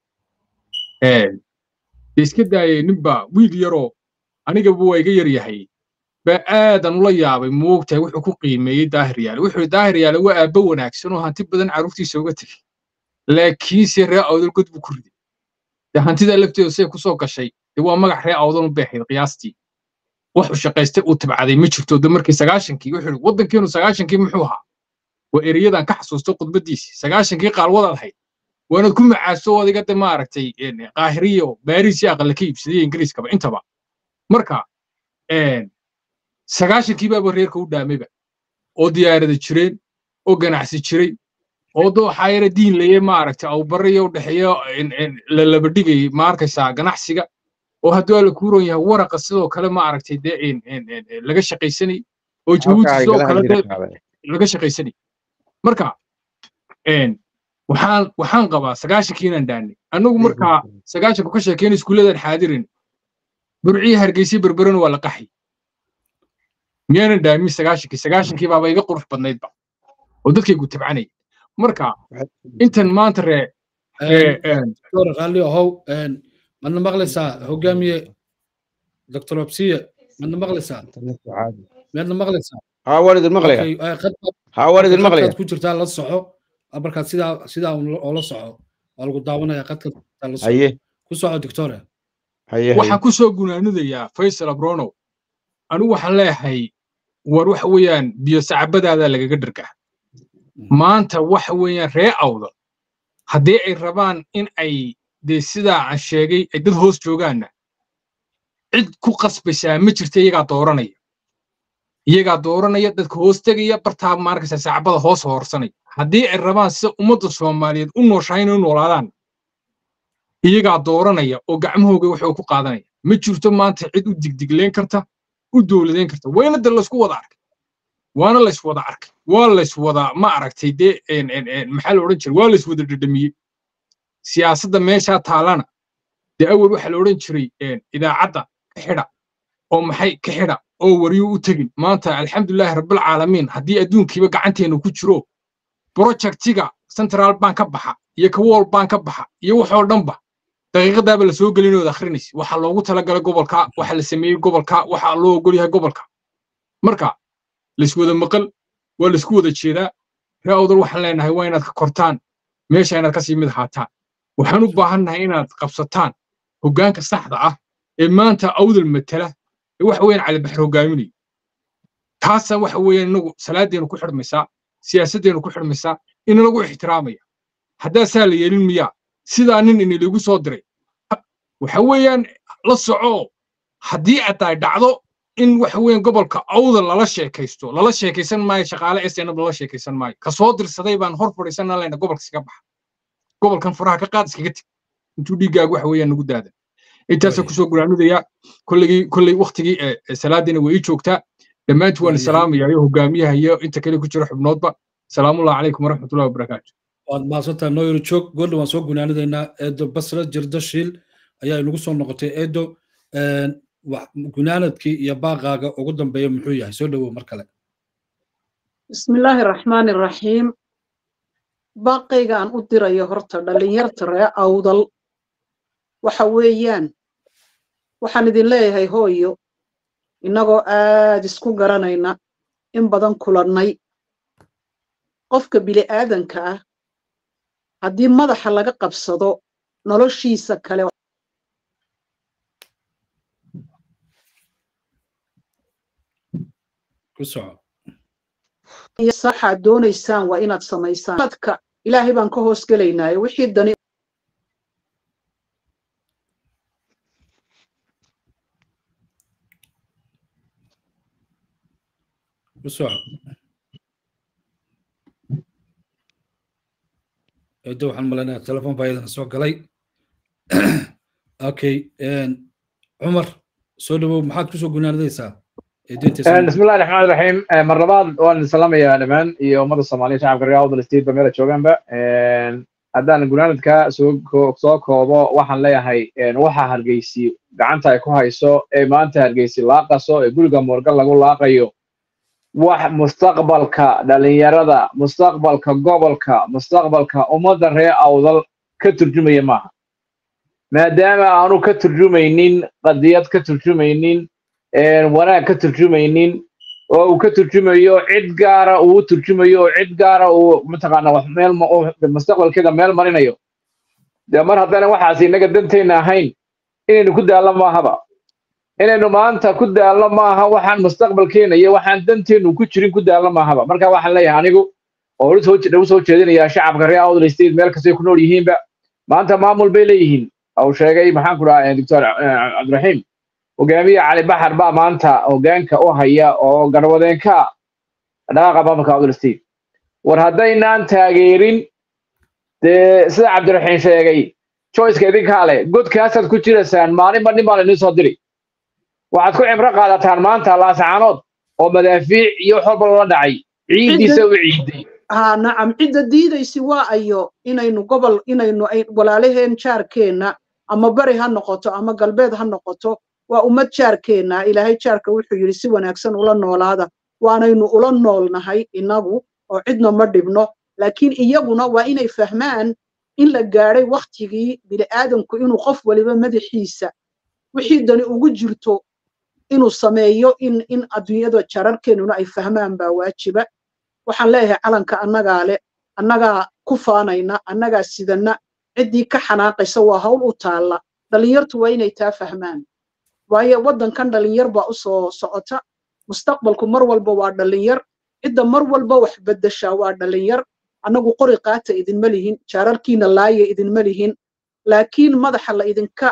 ahayd iska daayay ninba wiil yaroo anigaba waa iga yar yahay baa aadan ula yaabay moogtahay wuxuu ku qiimeeyey daahir yaale wuxuu daahir yaale waa aabbo wanaagsan oo hanti badan carruurtiisa uga tegey laakiinse ree awdal god buu ku riday de hantidaa lafteedu say ku soo gashay de waa magac ree awdal u beexayd qiyaastii wuxuu shaqaystay uu tabcaday ma jirto de markii sagaashankii wuxuu yidhi waddankeenu sagaashankii muxuu ahaa waa ereyadan ka xasuusto khudbaddiisii sagaashankii qaalwadaad ahayd waanad ku macaaso adiga de maaragtay qaahiriyo baariis iyo aqalla ka iibsadaya ingiriiskaba intaba marka sagaashankii baaba reerka u dhaamayba oo diyaarada jireen oo ganacsi jiray oo dooxaa yara diin laye maaragtay awbariyo u dhexeeyo la laba dhigayay ma arkaysaa ganacsiga oo hadduu alla kuu ron yahay waraqa sidoo kale maaragtay dee laga shaqaysanay oo jabuuti sidoo kale laga shaqaysanay marka waxaan waxaan qabaa sagaashankii inaan dhaanay annagu markaa sagaashanku ka sheekeen iskuulladan xaadirin burciyi hargeysa berberena waa la qaxay miyaanan dhaamin sagaashankii sagaashankii baaba iga qurux badnaydba oo dadkaygu tabcanaya marka intan maanta ree raalli ahow madna maqlaysaa hogaamiye doctor obsiye madna maqlaysaa miyaadna maqlaysaa haa waan idin maqlaya haa waan idin maqlaya ku jirtaa la soco markaad sidaa sidaa oo la soco waa lagu daawanaya qadka la soco haye ku soco doctore haye waxaan ku soo gunaanadayaa faysal abronow anigu waxaan leeyahay war waxa weeyaan biyo sacabadaada lagaga dhargaa maanta waxa weeyaan ree awda haddii ay rabaan in ay dee sidaa aan sheegay ay dad hoos joogaanna cid ku qasbaysaa ma jirta iyagaa dooranaya iyagaa dooranaya dadka hoos tegaya bartaa maarkaysa sacbada hoos hoorsanaya haddii ay rabaan sida ummadda soomaaliyeed u nooshahay inay u noolaadaan iyagaa dooranaya oo gacmahooga waxuu ku qaadanaya ma jirto maanta cid u digdigleen karta u dowladeyn karta wayna de laysku wada arkay waana lays wada arkay waa lays wada ma aragtay dee maxaa la odhan jiray waa lays wada dhedhamiyey siyaasadda meeshaa taalana dee awal waxaa la odhan jiray idaacadda ka xidha oo maxay ka xidha oo waryuu u tegin maanta alxamdulilaahi rabbilcaalamiin haddii adduunkiiba gacanteenu ku jiro projectiga central bank ka baxa iyo ka wall bank ka baxa iyo waxoo dhanba daqiiqadaaba la soo gelinooda akhrinaysa waxa loogu talagalay gobolka waxa la sameeyey gobolka waxa loo ogol yahay gobolka marka layswada maqal waa laysku wada jeedaa ree awdal waxaan leenahay waa inaad ka kortaan meesha inaad kasii mid ahaataan waxaan u baahannahay inaad qabsataan hoggaanka saxda ah ee maanta awdal matala ee waxa weeyaan calibaxar hoggaaminayo taasa waxa weeyaan inagu salaadeenu ku xidhmaysaa siyaasaddeenu ku xidhmaysaa inalagu ixtiraamaya haddaa saa la yeelin miyaa sidaa nin iniligu soo diray waxa weeyaan la soco haddii aday dhacdo in waxa weeyaan gobolka awdal lala sheekaysto lala sheekaysan maayo shaqaale snab lala sheekaysan maayo ka soo dirsaday baan hor fadhiisanaa leyna gobolka iskaga baxa gobolkan faraha ka qaad iskaga teg intuu dhiiggaagu waxa weeyaan nagu daadan intaasaan kusoo gulaanudaya kollegii kolley waktigii salaadiina way ii joogtaa dhammaantii waan salaamaya iyo hogaamiyaha iyo inta kale ku jira xubnoodba salaamullahi calaykum waraxmatullahi wabarakaatu waad mahadsantahay nooyar joog goordha waan soo gunaanidaynaa eedo basra jirdo shiil ayaa inagu soo noqotay eedo gunaanadkii iyo baaqaaga ugu dambeeya muxuu yahay soo dhowow mar kale bismillaahi araxmaani araxiim baaqaygaan u dirayo horta dhallinyarta ree awdal waxa weeyaan waxaan idin leeyahay hooyo innagoo aad isku garanayna in badan kulannay qofka bili'aadanka ah haddii madaxa laga qabsado noloshiisa kale ku soco iyo saxaad doonaysaan waa inaad samaysaan dadka ilaahay baan ka hoos gelaynaaye wixii dani ku soco edo waxaan malaynayaa telefon baa iyadana soo galay okay cumar soo dhawow maxaad kusoo gunaanadaysaa بسم الله الرحمن الرحيم مر labaad waan salaamayaa dhamaan iyo ummadda soomaaliya shacabka reer awdal state ba meela joogaanba haddaan gunaanadka soo soo koobo waxaan leeyahay waxa hargeysi gacanta ay ku hayso ee maanta hargeysi laaqaso ee guriga moorgal lagu laaqayo wax mustaqbalka dhalinyarada mustaqbalka gobolka mustaqbalka ummadda reer awdal ka turjumaya maaha maadaama aanu ka turjumaynin qadiyad ka turjumaynin wanaag ka turjumaynin oo uu ka turjumayo cid gaara uu turjumayo oo cid gaara uu mataqaana wax meel mustaqbalkeeda meel marinayo dee mar haddana waxaas innaga danteenna ahayn inaynu ku daallo maahaba inaynu maanta ku daallo maaha waxaan mustaqbalkeena iyo waxaan danteennu ku jirin ku daallo maahaba marka waxaan leeyahay anigu oo u soo jeedinayaa shacabka reer awdal state meel kastay ku nool yihiinba maanta maamul bay leeyihiin uu sheegay maxaan ku dhahaa doctor cabdiraxiim hogaamiye cali baxar baa maanta hogaanka u haya oo garwadeenka dhaqaaqa maamulka awdal state war haddaynaan taageerin dee sida cabdiraxiim sheegay joyceka idinkaa leh godkaasaad ku jiraysaan maalinba nin baa laidin soo diri waxaad ku cibro qaadataan maanta laasacaanood oo madaafiic iyo wax walba loola dhacay ciiddiisa u ciiday ha nacam cidda diidaysi waa ayo inaynu gobol inaynu walaalaheen jaarkeenna ama bari ha noqoto ama galbeed ha noqoto waa ummad jaarkeenna ilaahay jaarka wuxuu yidhi si wanaagsan ula noolaada waanaynu ula noolnahay innagu oo cidna ma dhibno laakiin iyaguna waa inay fahmaan in la gaadhay wakhtigii bini'aadanku inuu qof waliba madaxiisa wixii dani ugu jirto inuu sameeyo in in adduunyada jararkeennuna ay fahmaan baa waajiba waxaan leeyahay calanka annagaa leh annagaa ku faanayna annagaa sidanna ciddii ka xanaaqaysa waa hawl u taalla dhallinyartu waa inay taa fahmaan waayo waddankan dhallinyar baa u soo socota mustaqbalku mar walba waa dhallinyar cidda mar walba wax beddeshaa waa dhallinyar annagu qori qaata idinma lihin jaararkiina laaya idinma lihin laakiin madaxa la idinka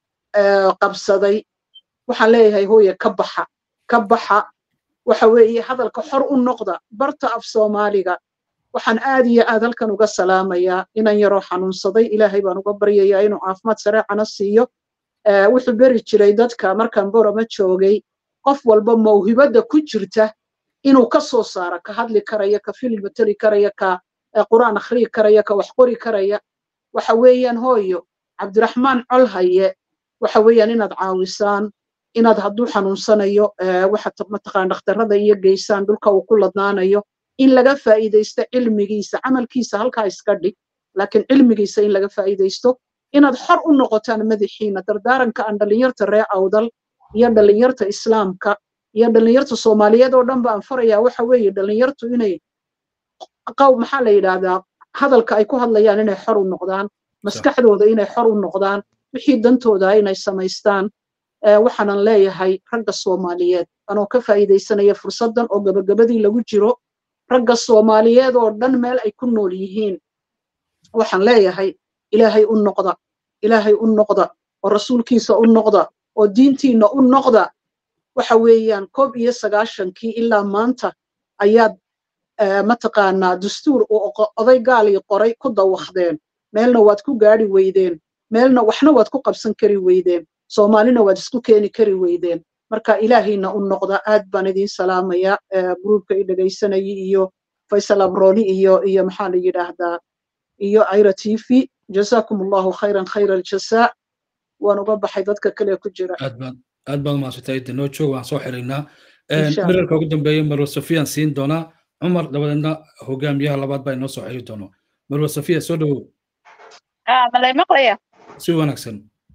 qabsaday waxaan leeyahay hooye ka baxa ka baxa waxa weeye hadalka xor u noqda barta af soomaaliga waxaan aad iyo aad halkan uga salaamayaa inan yaroo xanuunsaday ilaahay baan uga baryayaa inuu caafimaad sareecana siiyo wuxuu beri jiray dadka markaan borama joogay qof walba mawhibadda ku jirta inuu ka soo saaro ka hadli karaya ka filim mateli karaya ka qur'aan akhriyi karaya ka wax qori karaya waxa weeyaan hooyo cabdiraxmaan colhaye waxa weeyaan inaad caawisaan inaad hadduu xanuunsanayo waxa mataqaan dhakhtarrada iyo geysaan dhulka uu ku ladnaanayo in laga faa'iidaysto cilmigiisa camalkiisa halkaa iska dhig laakiin cilmigiisa in laga faa'iidaysto inaad xor u noqotaan madaxiina dardaaranka aan dhallinyarta reer awdal iyo dhallinyarta islaamka iyo dhallinyarta soomaaliyeed oo dhan baan farayaa waxa weeye dhallinyartu inay qaw maxaa la yidhaahdaa hadalka ay ku hadlayaan inay xor u noqdaan maskaxdooda inay xor u noqdaan wixii dantooda inay samaystaan waxaanan leeyahay ragga soomaaliyeed anoo ka faa'iidaysanaya fursaddan oo gabagabadii lagu jiro ragga soomaaliyeed oo dhan meel ay ku nool yihiin waxaan leeyahay ilaahay u noqda ilaahay u noqda oo rasuulkiisa u noqda oo diintiinna u noqda waxa weeyaan koob iyo sagaashankii ilaa maanta ayaad mataqaanaa dastuur uu oday gaalii qoray ku dawakdeen meelna waad ku gaadhi weydeen meelna waxna waad ku qabsan kari weydeen soomaalina waad isku keeni kari weydeen marka ilaahayna u noqda aad baan idiin salaamayaa gruubka i dhegaysanayay iyo faysal abroni iyo iyo maxaa la yidhaahdaa iyo ayra t v jazakum allahu khayran khayra aljasaa waan uga baxay dadka kale ku jira aad baad aad baad umahadsantay danoo joog waan soo xiraynaa mirarka ugu dambeeya marwa sofiyaan siin doonaa cumar dabadeedna hogaamiyaha labaad baa inoo soo xiri doono marwa sofiya soo dhawow malay maqlaya si wanaagsan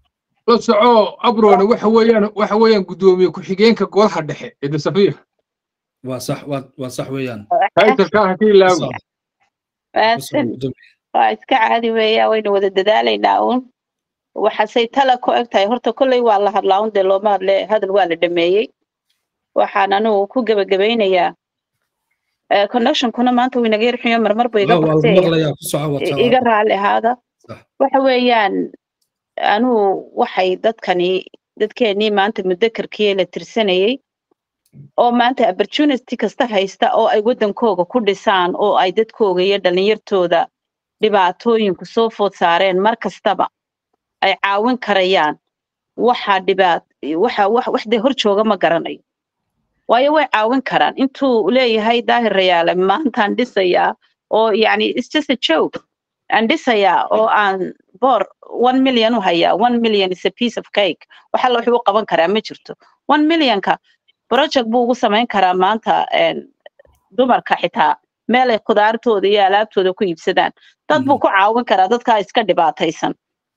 la soco abrone waxa weeyaan waxa weeyaan guddoomiye ku-xigeenka golaha dhexe ee dasafiya waa sax waa waa sax weeyaan taytalka ha ka ilaawi maasan waa iska caadi weeya waynu wada dadaalaynaa uun waxaasay tala ku eg tahay horta kolley waa la hadlaa un dee looma hadle hadal waa la dhameeyey waxaan anugu ku gebagabaynayaa connectionkuna maanta wuu inaga yarxuyo marmar buu iga baxsay iga raali ahaada waxa weeyaan anugu waxay dadkani dadkeenii maanta mudakarkii la tirsanayey oo maanta opportunity kasta haysta oo ay waddankooga ku dhisaan oo ay dadkooga iyo dhallinyartooda dhibaatooyinku soo food saareen mar kastaba ay caawin karayaan waxa dhibaat waxa wax waxdee hor jooga ma garanayo waayo way caawin karaan intuu leeyahay daahir rayaale maantaan dhisayaa oo yacni it's just a joke aan dhisayaa oo aan boor one million u hayaa one million is a piece of cake waxa la wuxuu u qaban karaa ma jirto one millionka project buu ugu samayn karaa maanta dumarka xitaa meel ay khudaartooda iyo alaabtooda ku iibsadaan dad buu ku caawin karaa dadkaa iska dhibaataysan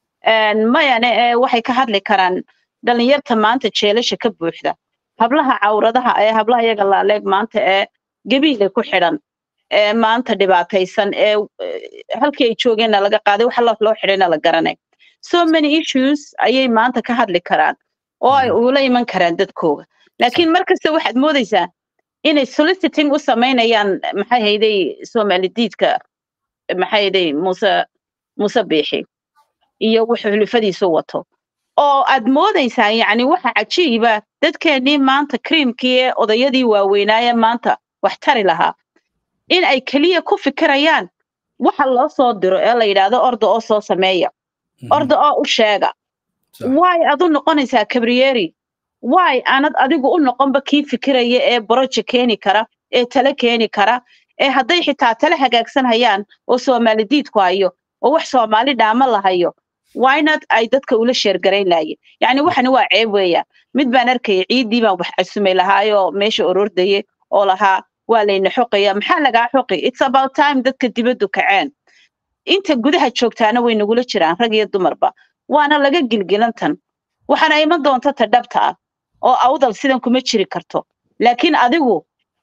mayane waxay ka hadli karaan dhalinyarta maanta jeelasha ka buuxda hablaha cawradaha ee hablaha iyaga laaleeg maanta ee gebiile ku xidhan ee maanta dhibaataysan ee halkii ay joogeenna laga qaaday wax alla loo xidhayna la garanay so many issues ayay maanta ka hadli karaan oo ay ula iman karaan dadkooga laakiin markasta waxaad moodaysaa inay soliciting u samaynayaan maxay hayday soomalidiidka maxay hayday muuse muuse biixi iyo wuxuu xulufadiisu wato oo aad moodaysaa yacni waxa cajiiba dadkeennii maanta kriimkii ee odayadii waaweynaaye maanta wax tari lahaa in ay keliya ku fikirayaan waxa loo soo diro ee la yidhaahdo orda oo soo sameeya orda oo u sheega waay ad u noqonaysaa kabriyeeri waay aanad adigu u noqonba kii fikiraya ee boroje keeni kara ee tale keeni kara ee hadday xitaa tale hagaagsan hayaan oo soomaalidiidku hayo oo wax soomaali dhaama la hayo waynad ay dadka ula sheergarayn laayeen yacni waxani waa ceeb weeyaan mid baan arkaya ciiddii baan wax casumay lahaayoo meesha orordaye oo lahaa waa layna xoqaya maxaa lagaa xoqi it's about time dadka dibaddu kaceen inta gudaha joogtaana way nagula jiraan rag iyo dumarba waana laga gilgilantan waxaana iman doonta ta dhabta ah oo awdal sidan kuma jiri karto laakiin adigu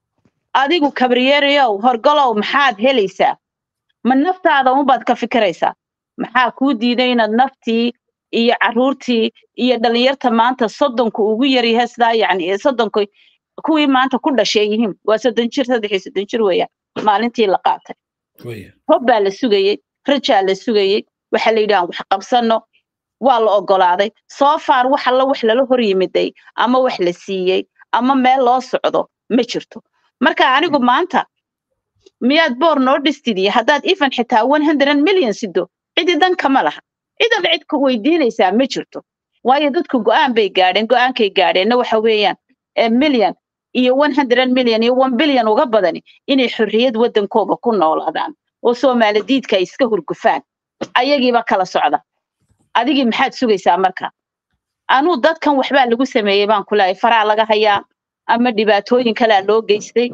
adigu kabriyeeriyow horgalow maxaad helaysaa ma naftaada unbaad ka fikiraysaa maxaa kuu diiday inaad naftii iyo carruurtii iyo dhallinyarta maanta soddonka ugu yaryahay sidaa yacni soddonka kuwii maanta ku dhashay yihiin waa soddon jir saddex iyo soddon jir weeyaan maalintii la qaatay hob baa la sugayey rajaa la sugayey waxaa la yidhi aan wax qabsanno waa la oggolaaday soo faar wax alla wax lala hor yimiday ama wax la siiyey ama meel loo socdo ma jirto marka anigu maanta miyaad boor noo dhistidii haddaad even xitaa one hundred million sido cidi dan kama laha cidan cid ku weydiinaysaa ma jirto waayo dadku go'aan bay gaadheen go'aankay gaadheenna waxa weeyaan million iyo one hundred million iyo one billion uga badani inay xorriyad waddankooga ku noolaadaan oo soomaalidiidka ay iska hurgufaan ayagiiba kala socda adigii maxaad sugaysaa marka anuu dadkan waxbaa lagu sameeyey baan ku leeyahay faraa laga hayaa ama dhibaatooyin kalea loo geystay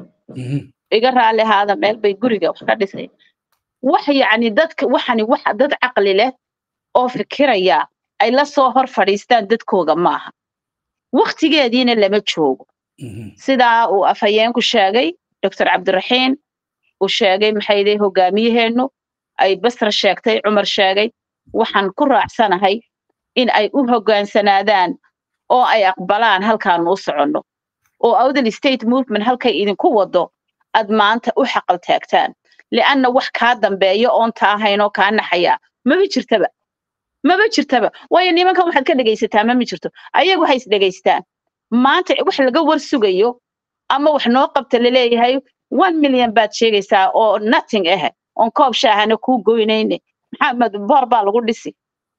iga raali ahaada meel bay guriga wax ka dhisay wax yacni dadka waxani wax dad caqli leh oo fikiraya ay la soo hor fadhiistaan dadkooga maaha waktigeediina lama joogo sidaa uu afhayeenku sheegay doctor cabdiraxiin uu sheegay maxayday hogaamiyaheennu ay basra sheegtay cumar sheegay waxaan ku raacsanahay in ay u hogaansanaadaan oo ay aqbalaan halkaanu u soconno oo awdal state movement halkay idinku wado aad maanta u xaqal taagtaan lianna wax kaa dambeeya oon taa ahaynoo kaa naxaya maba jirtaba maba jirtaba waayo nimankan waxaad ka dhegaysataa mama jirto ayagu ha is dhegaystaan maanta wax laga war sugayo ama wax noo qabta laleeyahay one million baad sheegaysaa oo nothing ah oon koob shaahana kuu goynayne maxamed boor baa lagu dhisi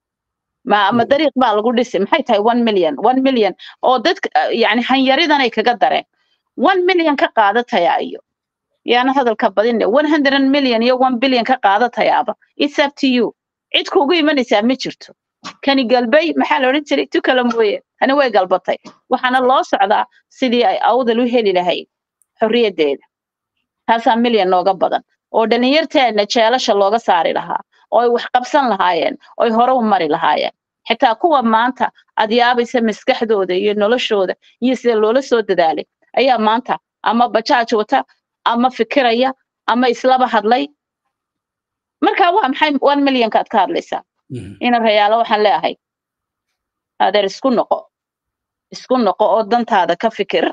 ma ama dariiq baa lagu dhisi maxay tahay one million one million oo dadka yani hanyaridanay kaga dareen one million ka qaadataya iyo yaana hadalka badine one hundred million iyo one billion ka qaadatayaaba it's up to you cid kuugu imanaysaa ma jirto kani galbay maxaa la odhan jiray tu kale mooye tani way galbatay waxaana loo socdaa sidii ay awdal u heli lahayd xorriyaddeeda taasaa milyan nooga badan oo dhallinyarteenna jeelasha looga saari lahaa oo ay wax qabsan lahaayeen oo ay hore u mari lahaayeen xitaa kuwa maanta aad yaabaysa maskaxdooda iyo noloshooda iyo sida loola soo dadaalay ayaa maanta ama bajaaj wata ama fikiraya ama islaba hadlay marka waa maxay one millionka aad ka hadlaysaa ina rayaalo waxaan leeyahay adeer isku noqo isku noqo oo dantaada ka fikir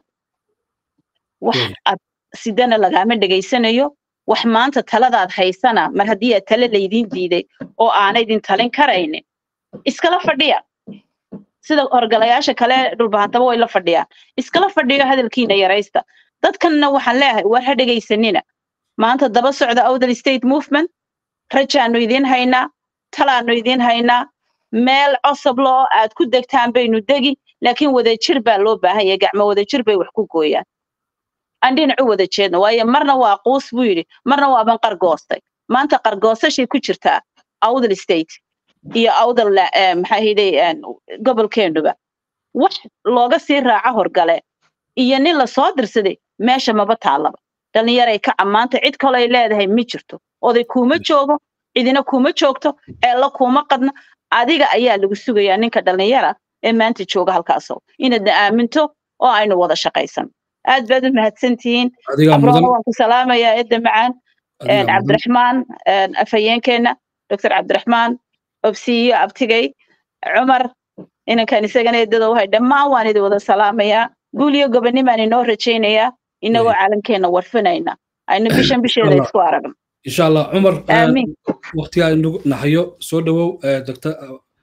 wax aad sidana lagaama dhegaysanayo wax maanta taladaad haysana mar haddii aad tale laydiin diiday oo aanaydin talin karaynin iskala fadhiya sida horgalayaasha kale dhulbahantaba way la fadhiyaan iskala fadhiyo hadalkiina yaraysta dadkanna waxaan leeyahay war ha dhegaysanina maanta daba socda outer state movement rajaanu idiin haynaa talaanu idiin haynaa meel cosoblo oo aad ku degtaan baynu degi laakiin wadajir baa loo baahan yahay gacmo wadajir bay wax ku gooyaan aan dhinacu wada jeedno waayo marna waa quus buu yidhi marna waaban qargoostay maanta qargoosashay ku jirtaa outer state iyo outer maxaa hiday gobolkeenuba wax looga sii raaco horgale iyo nin lasoo dirsaday meesha maba taalaba dhallinyaray ka ammaanta cid kaloo ay leedahay ma jirto oday kuuma joogo cidina kuuma joogto eella kuuma qadna adiga ayaa lagu sugayaa ninka dhallinyara ee maanta jooga halkaasoo inaadna aaminto oo aynu wada shaqaysan aad baad u mahadsantihiin abroona waan ku salaamayaa edda macaan cabdiraxmaan afhayeenkeenna doctor cabdiraxmaan obsiyo abtigay cumar inankan isagana eddada wahay dhammaan waan idin wada salaamayaa guul iyo gobonimaan inoo rajaynayaa inagoo caalamkeenna warfinayna aynu bishan bisheeda isku aragno insha allah cumar waqtiga aynu nahayo soo dhawow doctor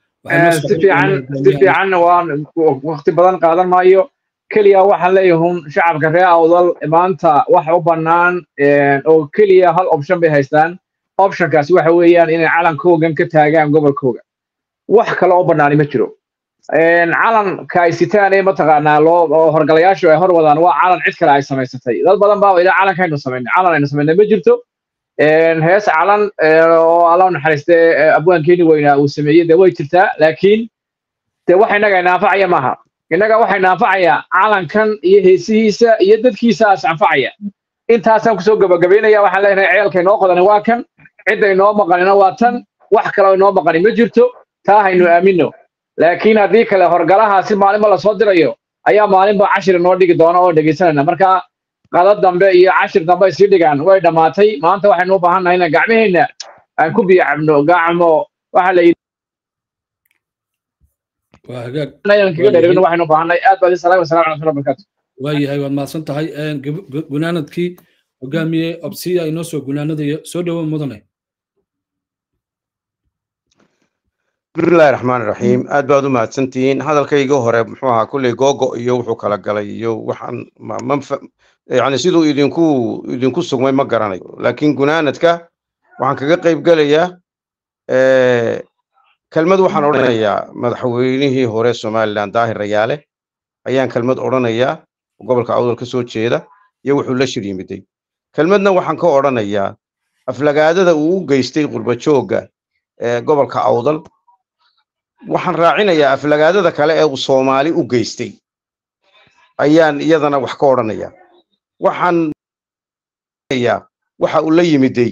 si fiican si fiican waan waqti badan qaadan maayo keliya waxaan leeyahun shacabka reer awdal maanta waxa u bannaan oo keliya hal option bay haystaan optionkaasi waxa weeyaan inay calankoogan ka taagaan gobolkooga wax kale oo bannaani ma jiro calanka ay sitaan ee mataqaanaa loo horgalayaashu ay hor wadaan waa calan cid kale ay samaysatay dad badan baa ilaa calankaynu samaynay calan aynu samaynay ma jirto hees calan oo alla naxariiste abwaankeeni weynaa uu sameeyey dee way jirtaa laakiin dee waxa innaga inaanfacaya maaha innaga waxay naanfacaya calankan iyo heesihiisa iyo dadkiisaas anfacaya intaasaan kusoo gabagabaynaya waxaan leenahay ceelka inoo qodani waa kan cidda inoo maqanina waa tan wax kaloo inoo maqani ma jirto taa haynu aamino laakiin haddii kale horgalahaasi maalinba lasoo dirayo ayaa maalinba cashir inoo dhigi doona oo dhegaysanayna marka qado dambe iyo cashir dambe ay sii dhigaan way dhammaatay maanta waxaynu u baahan nahay inaan gacmaheenna aan ku biyo cabno gacmo waxa la yidhi waxaynu u baahannahay aad baad salaam wasalam ala rasul barakaatu waayahay waad mahadsan tahay gunaanadkii hogaamiye obsiya inoo soo gunaanadaya soo dhowo mudane bismillahi raxmaan raxiim aad baad u mahadsantihiin hadalkayga hore muxuu ahaa kulley googo iyo wuxuu kala galay iyo waxaan yani siduu idinku idinku sugmay ma garanayo laakiin gunaanadka waxaan kaga qayb gelayaa kelmad waxaan odhanayaa madaxweynihii hore somalilan daahir rayaale ayaan kelmad odhanayaa gobolka awdal ka soo jeeda iyo wuxuu la shir yimiday kelmadna waxaan ka odhanayaa aflagaadada uu u geystay qurbajoogga ee gobolka awdal waxaan raacinayaa aflagaadada kale ee uu soomaali u geystay ayaan iyadana wax ka odhanayaa waxaan waxa uu la yimiday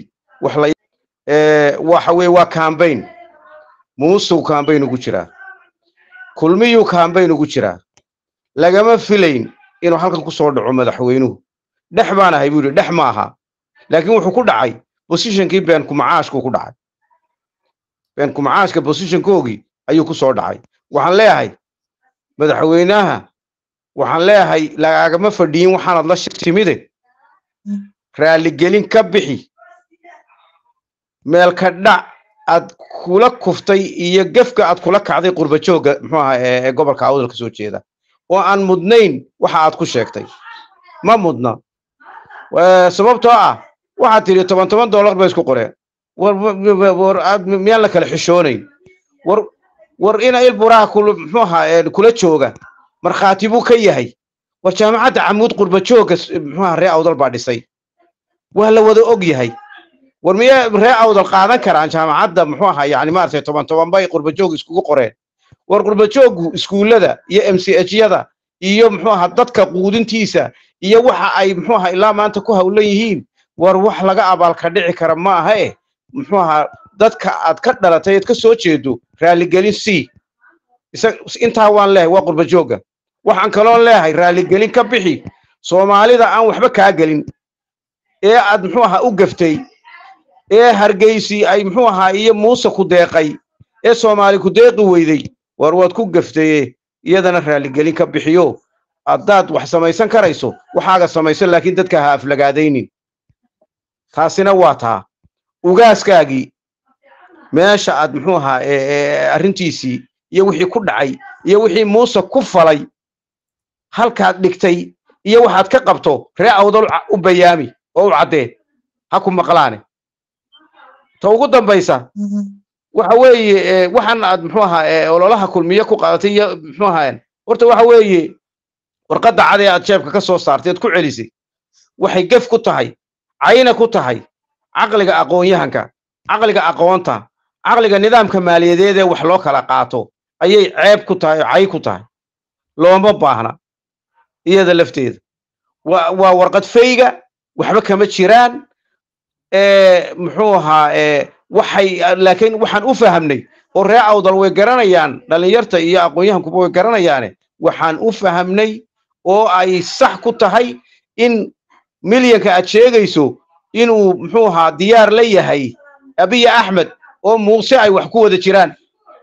waxa weye waa cambayn muusuu cambayn ugu jiraa kulmiyuu cambayn ugu jiraa lagama filayn inuu halkan ku soo dhaco madaxweynuhu dhex baan ahay buu yidhi dhex ma aha laakiin wuxuu ku dhacay bosishonkii beenkumacaashkuu ku dhacay beenkumacaashka bosishonkoogii ayuu ku soo dhacay waxaan leeyahay madaxweynaha waxaan leeyahay lagaagama fadhiyin waxaanad la timide raalligelin ka bixi meelka dhac aad kula kuftay iyo gefka aad kula kacday qurbajoogga muxuu ahaa ee gobolka awdal ka soo jeeda oo aan mudnayn waxa aad ku sheegtay ma mudna sababtoo ah waxaad tidhi toban toban dollar bay isku qoreen war miyaan la kala xishoonayn war war ina il buraha muxuu ahaa kula jooga markhaati buu ka yahay war jaamacadda camuud qurbajoogga muxuu ahaa ree awdal baa dhisay waa la wada og yahay war miya ree awdal qaadan karaan jaamacadda muxuu ahaa yani maaragtay toban toban bay qurbajoog iskugu qoreen war qurbajooggu iskuullada iyo m c h yada iyo muxuu ahaa dadka quudintiisa iyo waxa ay muxuu ahaa ilaa maanta ku hawlan yihiin war wax laga abaalka dhici kara ma aha eh muxuu ahaa dadka aad ka dhalatay eed ka soo jeedo raalligelin c intaa waan leehay waa qurba joogga waxaan kaloon leehay raaligelin ka bixi soomaalida aan waxba kaa gelin ee aad muxuu ahaa u gaftay ee hargeysi ay muxuu ahaa iyo muuse ku deeqay ee soomaali ku deeqi weyday war waad ku gaftaye iyadana raaligelin ka bixiyo haddaad wax samaysan karayso waxaaga samayso laakiin dadka ha aflagaadaynin taasina waa taa ugaaskaagii meesha aad muxuu ahaa arrintiisii iyo wixii ku dhacay iyo wixii muuse ku falay halkaad dhigtay iyo waxaad ka qabto ree awdal u bayaami oo u caddee ha ku maqlaane ta ugu dambaysa waxa weeye waxaan aad muxuu ahaa ololaha kulmiye ku qaadatay iyo muxuu ahaa horta waxa weeye warqadda cadee aad jeebka ka soo saartay aad ku celisay waxay gef ku tahay cayna ku tahay caqliga aqoon-yahanka caqliga aqoonta caqliga nidaamka maaliyadeed ee wax loo kala qaato ayay ceeb ku tahay oo cay ku tahay looma baahna iyada lafteeda waa waa warqad fayga waxba kama jiraan muxuu ahaa waxay laakiin waxaan u fahamnay oo ree awdal way garanayaan dhallinyarta iyo aqoon-yahankuba way garanayaane waxaan u fahamnay oo ay sax ku tahay in milyanka aad sheegayso inuu muxuu ahaa diyaar la yahay abiya axmed oo muuse ay wax ku wada jiraan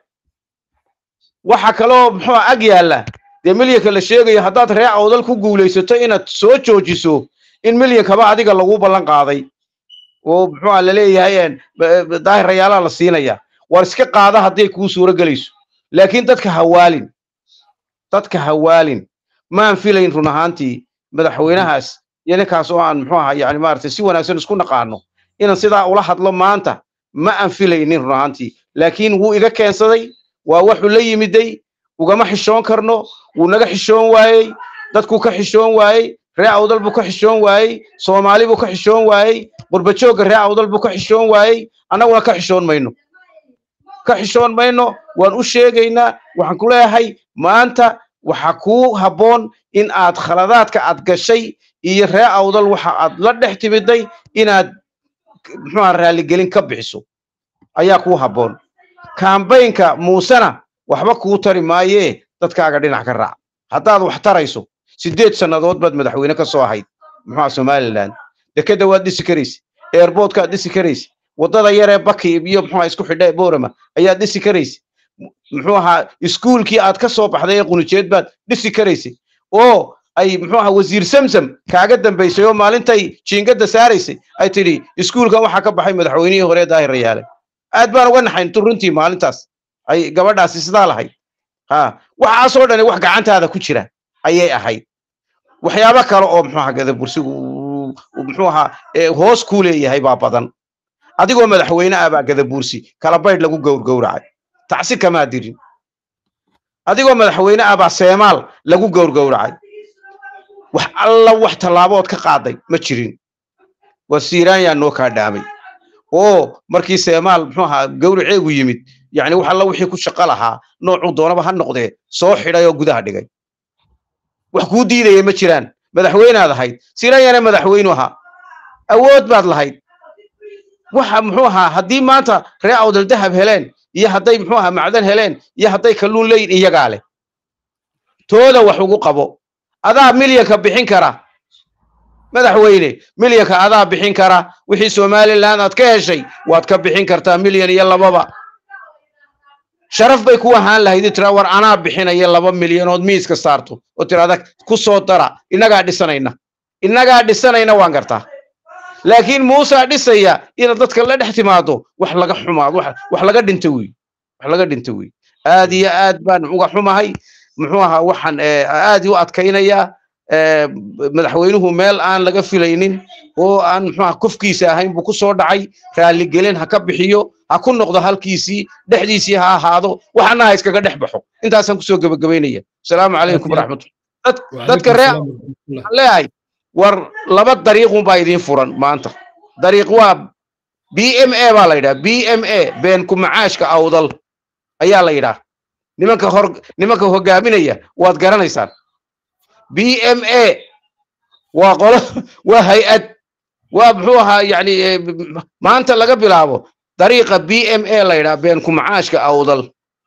waxa kaloo muxuu ag yaalla dee milyanka la sheegayo haddaad ree awdal ku guulaysato inaad soo joojiso in milyankaba adiga lagu ballan qaaday oo muxuuha laleeyahay daahir rayaalaha la siinaya war iska qaada hadday kuu suuro gelayso laakiin dadka hawaalin dadka hawaalin maan filayn run ahaantii madaxweynahaas iyo ninkaas oo aan muxuu ahaa yani maaragtay si wanaagsan isku naqaano inaan sidaa ula hadlo maanta ma aan filaynin run ahaantii laakiin wuu iga keensaday waa wuxuu la yimiday ugama xishoon karno wuu naga xishoon waayey dadkuu ka xishoon waayey ree awdal buu ka xishoon waayey soomaali buu ka xishoon waayey qurbajoogga ree awdal buu ka xishoon waayey annaguna ka xishoon mayno ka xishoon mayno waan u sheegaynaa waxaan ku leeyahay maanta waxa kuu habboon in aad khaladaadka aad gashay iyo ree awdal waxa aad la dhex timiday inaad muxuuha raaligelin ka bixiso ayaa kuu habboon kambaynka muusena waxba kuu tari maayee dadkaaga dhinac ka raac haddaad wax tarayso siddeed sannadood baad madaxweyne ka soo ahayd muxuuha somalilan dekeda waad dhisi karaysa airboodkaad dhisi karaysa waddada yaree baki iyo muxuuha isku xidha boorama ayaad dhisi karaysa muxuu ahaa iskuulkii aad ka soo baxday ee qunijeed baad dhisi karaysay oo ay muxuu ahaa wasiir samsam kaaga dambaysay oo maalintay jiingadda saaraysay ay tidhi iskuulkan waxaa ka baxay madaxweynihii hore daahir rayaale aad baan uga naxayn runtii maalintaas ay gabadhaasi sidaa lahayd ha waxaasoo dhani wax gacantaada ku jira ayay ahayd waxyaabo kale oo muxuu ahaa gadabursigu muxuu ahaa hoos kuu leeyahay baa badan adigoo madaxweyne ah baa gadabuursi kala baydh lagu gowrgowracay tacsi kamaa dirin adigoo madaxweyne ah baa seemaal lagu gowrgowracay wax alla wax tallaabood ka qaaday ma jirin waa siiraanyaa noo kaa dhaamay oo markii seemaal muxuu ahaa gowraceegu yimid yacni wax alla wixii ku shaqo lahaa noocuu doonaba ha noqdee soo xidhay oo gudaha dhigay wax kuu diidaya ma jiraan madaxweynaad ahayd siiraanyana madaxweynu ahaa awood baad lahayd waxa muxuu ahaa haddii maanta ree awdal dahab heleen iyo hadday muxuu ahaa macdan heleen iyo hadday kalluun leeyin iyagaa leh tooda wax ugu qabo adaa milyanka bixin kara madaxweyne milyanka adaa bixin kara wixii somaliland aad ka heshay waad ka bixin kartaa milyan iyo lababa sharaf bay ku ahaan lahayd tira war anaa bixinaya laba milyanood miiska saarto oo tirada ku soo dara innagaa dhisanayna innagaa dhisanayna waan gartaa laakiin muusaa dhisaya inaad dadka la dhex timaado wax laga xumaado wax laga dhinta wey wax laga dhinta wey aad iyo aad baan uga xumahay muxuu ahaa waxaan aad u adkaynayaa madaxweynuhu meel aan laga filaynin oo aan muxuuha kufkiisa ahayn buu ku soo dhacay raaligelin ha ka bixiyo ha ku noqdo halkiisii dhexdiisii ha ahaado waxana ha iskaga dhex baxo intaasaan kusoo gebagabaynaya asalaamu calaykum waraxmatullah dadka ree leeyahay war laba dariiqun baa idiin furan maanta dariiq waa b m a baa la yidhaha b m a beenku macaashka awdal ayaa la yidhaha nimanka hor nimanka hogaaminaya waad garanaysaan b m a waa qolo waa hay-ad waa muxuu ahaa yani maanta laga bilaabo dariiqa b m a la yidhaha beenku macaashka awdal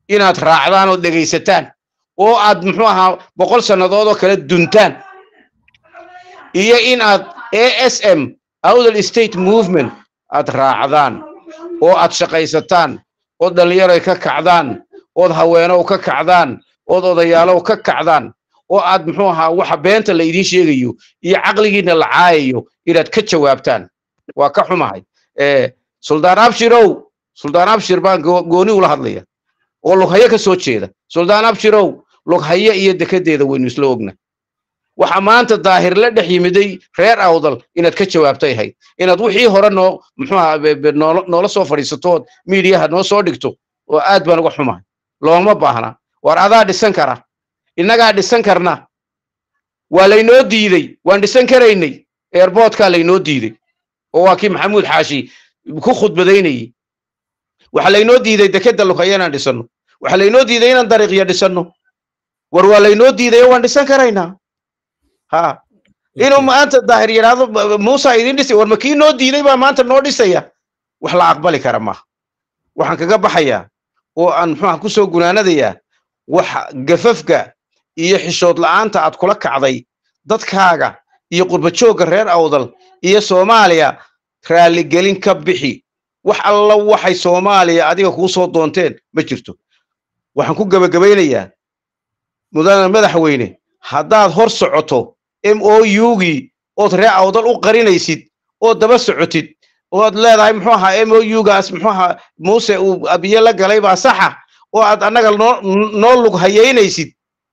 inaad raacdaan oo dhegaysataan oo aad muxuu ahaa boqol sannadood oo kale duntaan iyo in aad a s m awdal state movement aad raacdaan oo aad shaqaysataan ood dhallinyaroy ka kacdaan ood haweenow ka kacdaan ood odayaalow ka kacdaan oo aad muxuu ahaa waxa beenta la idiin sheegayo iyo caqligiina la caayayo inaad ka jawaabtaan waa ka xumahay suldaan abshirow suldaan abshir baan gooni ula hadlaya oo lughaye ka soo jeeda suldaan abshirow lughaye iyo dekedeeda waynu isla ogna waxa maanta daahir la dhex yimiday reer awdal inaad ka jawaabtay hayd inaad wixii hore noo muxuuha noola soo fadhiisatood miidiyaha noo soo dhigto oo aad baan uga xumahay looma baahna war adaa dhisan kara innagaa dhisan karna waa laynoo diidey waan dhisan karaynay airboodkaa laynoo diidey oo waa kii maxamuud xaashi ku khudbadaynayey waxa laynoo diiday dekeda lughaye inaan dhisanno waxa laynoo diiday inaan dariiqya dhisanno war waa laynoo diidayo waan dhisan karaynaa ha inuu maanta daahir yidhaahdo muusa idin dhisay war ma kii noo diiday baa maanta noo dhisaya wax la aqbali kara maaha waxaan kaga baxayaa oo aan muxuuha ku soo gunaanadayaa waxa gafafka iyo xishood la'aanta aad kula kacday dadkaaga iyo qurbajoogga reer awdal iyo soomaaliya raalligelin ka bixi wax alla waxay soomaaliya adiga kuu soo doonteen ma jirto waxaan ku gebagabaynayaa mudane madaxweyne haddaad hor socoto m o ugii ood reer awdal u qarinaysid ood daba socotid ood leedahay muxuu ahaa m o ugaas muxuu ahaa muuse uu abiye la galay baa saxa oo aad annaga noo noo lug hayaynaysid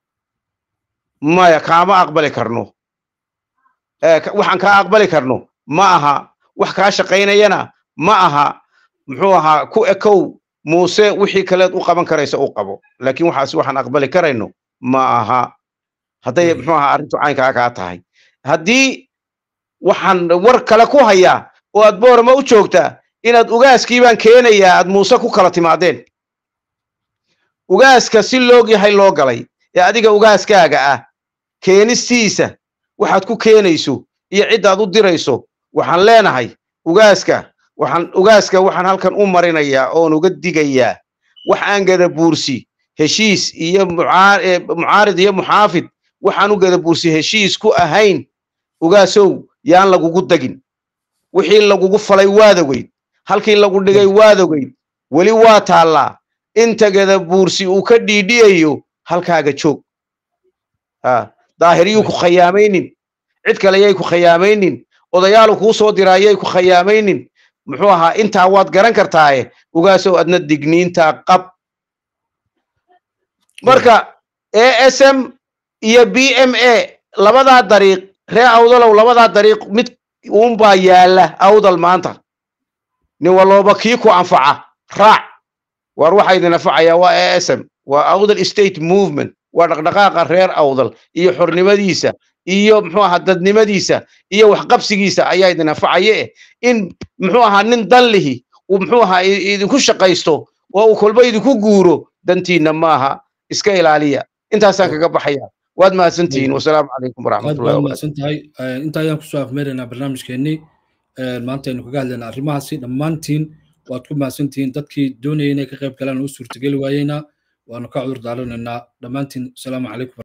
maya kaama aqbali karno waxaan kaa aqbali karno ma aha wax kaa shaqaynayana ma aha muxuu ahaa ku ekow muuse wixii kaleed u qaban karaysa u qabo laakiin waxaas waxaan aqbali karayno ma aha hadday muxuu ahaa arrintu caynkaa kaa tahay haddii waxaan war kale ku hayaa oo aad boorama u joogtaa inaad ugaaskii baan keenayaa aad muuse ku kala timaadeen ugaaska si loog yahay loo galay ee adiga ugaaskaaga ah keenistiisa waxaad ku keenayso iyo ciddaad u dirayso waxaan leenahay ugaaska waxaan ugaaska waxaan halkan u marinayaa oon uga digayaa wax aan gada buursi heshiis iyo mucaarid iyo muxaafid waxaan u gada buursi heshiis ku ahayn ugaasow yaan lagugu dagin wixii lagugu falay waad ogeyd halkii lagu dhigay waad ogeyd weli waa taallaa inta gada buursi uu ka dhiidhiyayo halkaaga joog daahiriyuu ku khayaamaynin cid kale yay ku khayaamaynin odayaalu kuu soo diraayay ku khayaamaynin muxuu ahaa intaa waad garan kartaaye ugaasow adna digniintaa qab marka a s m iyo b m a labadaa dariiq ree awdalow labadaa dariiq mid uunbaa yaalla awdal maanta nin walooba kii ku anfaca raac war waxaa idin anfacaya waa a s m waa awdal state movement waa dhaqdhaqaaqa reer awdal iyo xornimadiisa iyo muxuu ahaa dadnimadiisa iyo waxqabsigiisa ayaa idin anfacaye eh in muxuu ahaa nin danlihi uu muxuu ahaa idinku shaqaysto oo uu kolba idinku guuro dantiinna maaha iska ilaaliya intaasaan kaga baxaya waad mahadsantihiin wasalaamu calaykum waraxmatullahi waad mahadsan tahay inta ayaan kusoo afmeeraynaa barnaamijkeennii maanta aynu kaga hadlaynaa arrimahaasi dhammaantiin waad ku mahadsantihiin dadkii doonayay inay ka qayb galaan u suurtageli waayeyna waanu ka cudur daaranaynaa dhammaantiin asalaamu calaykum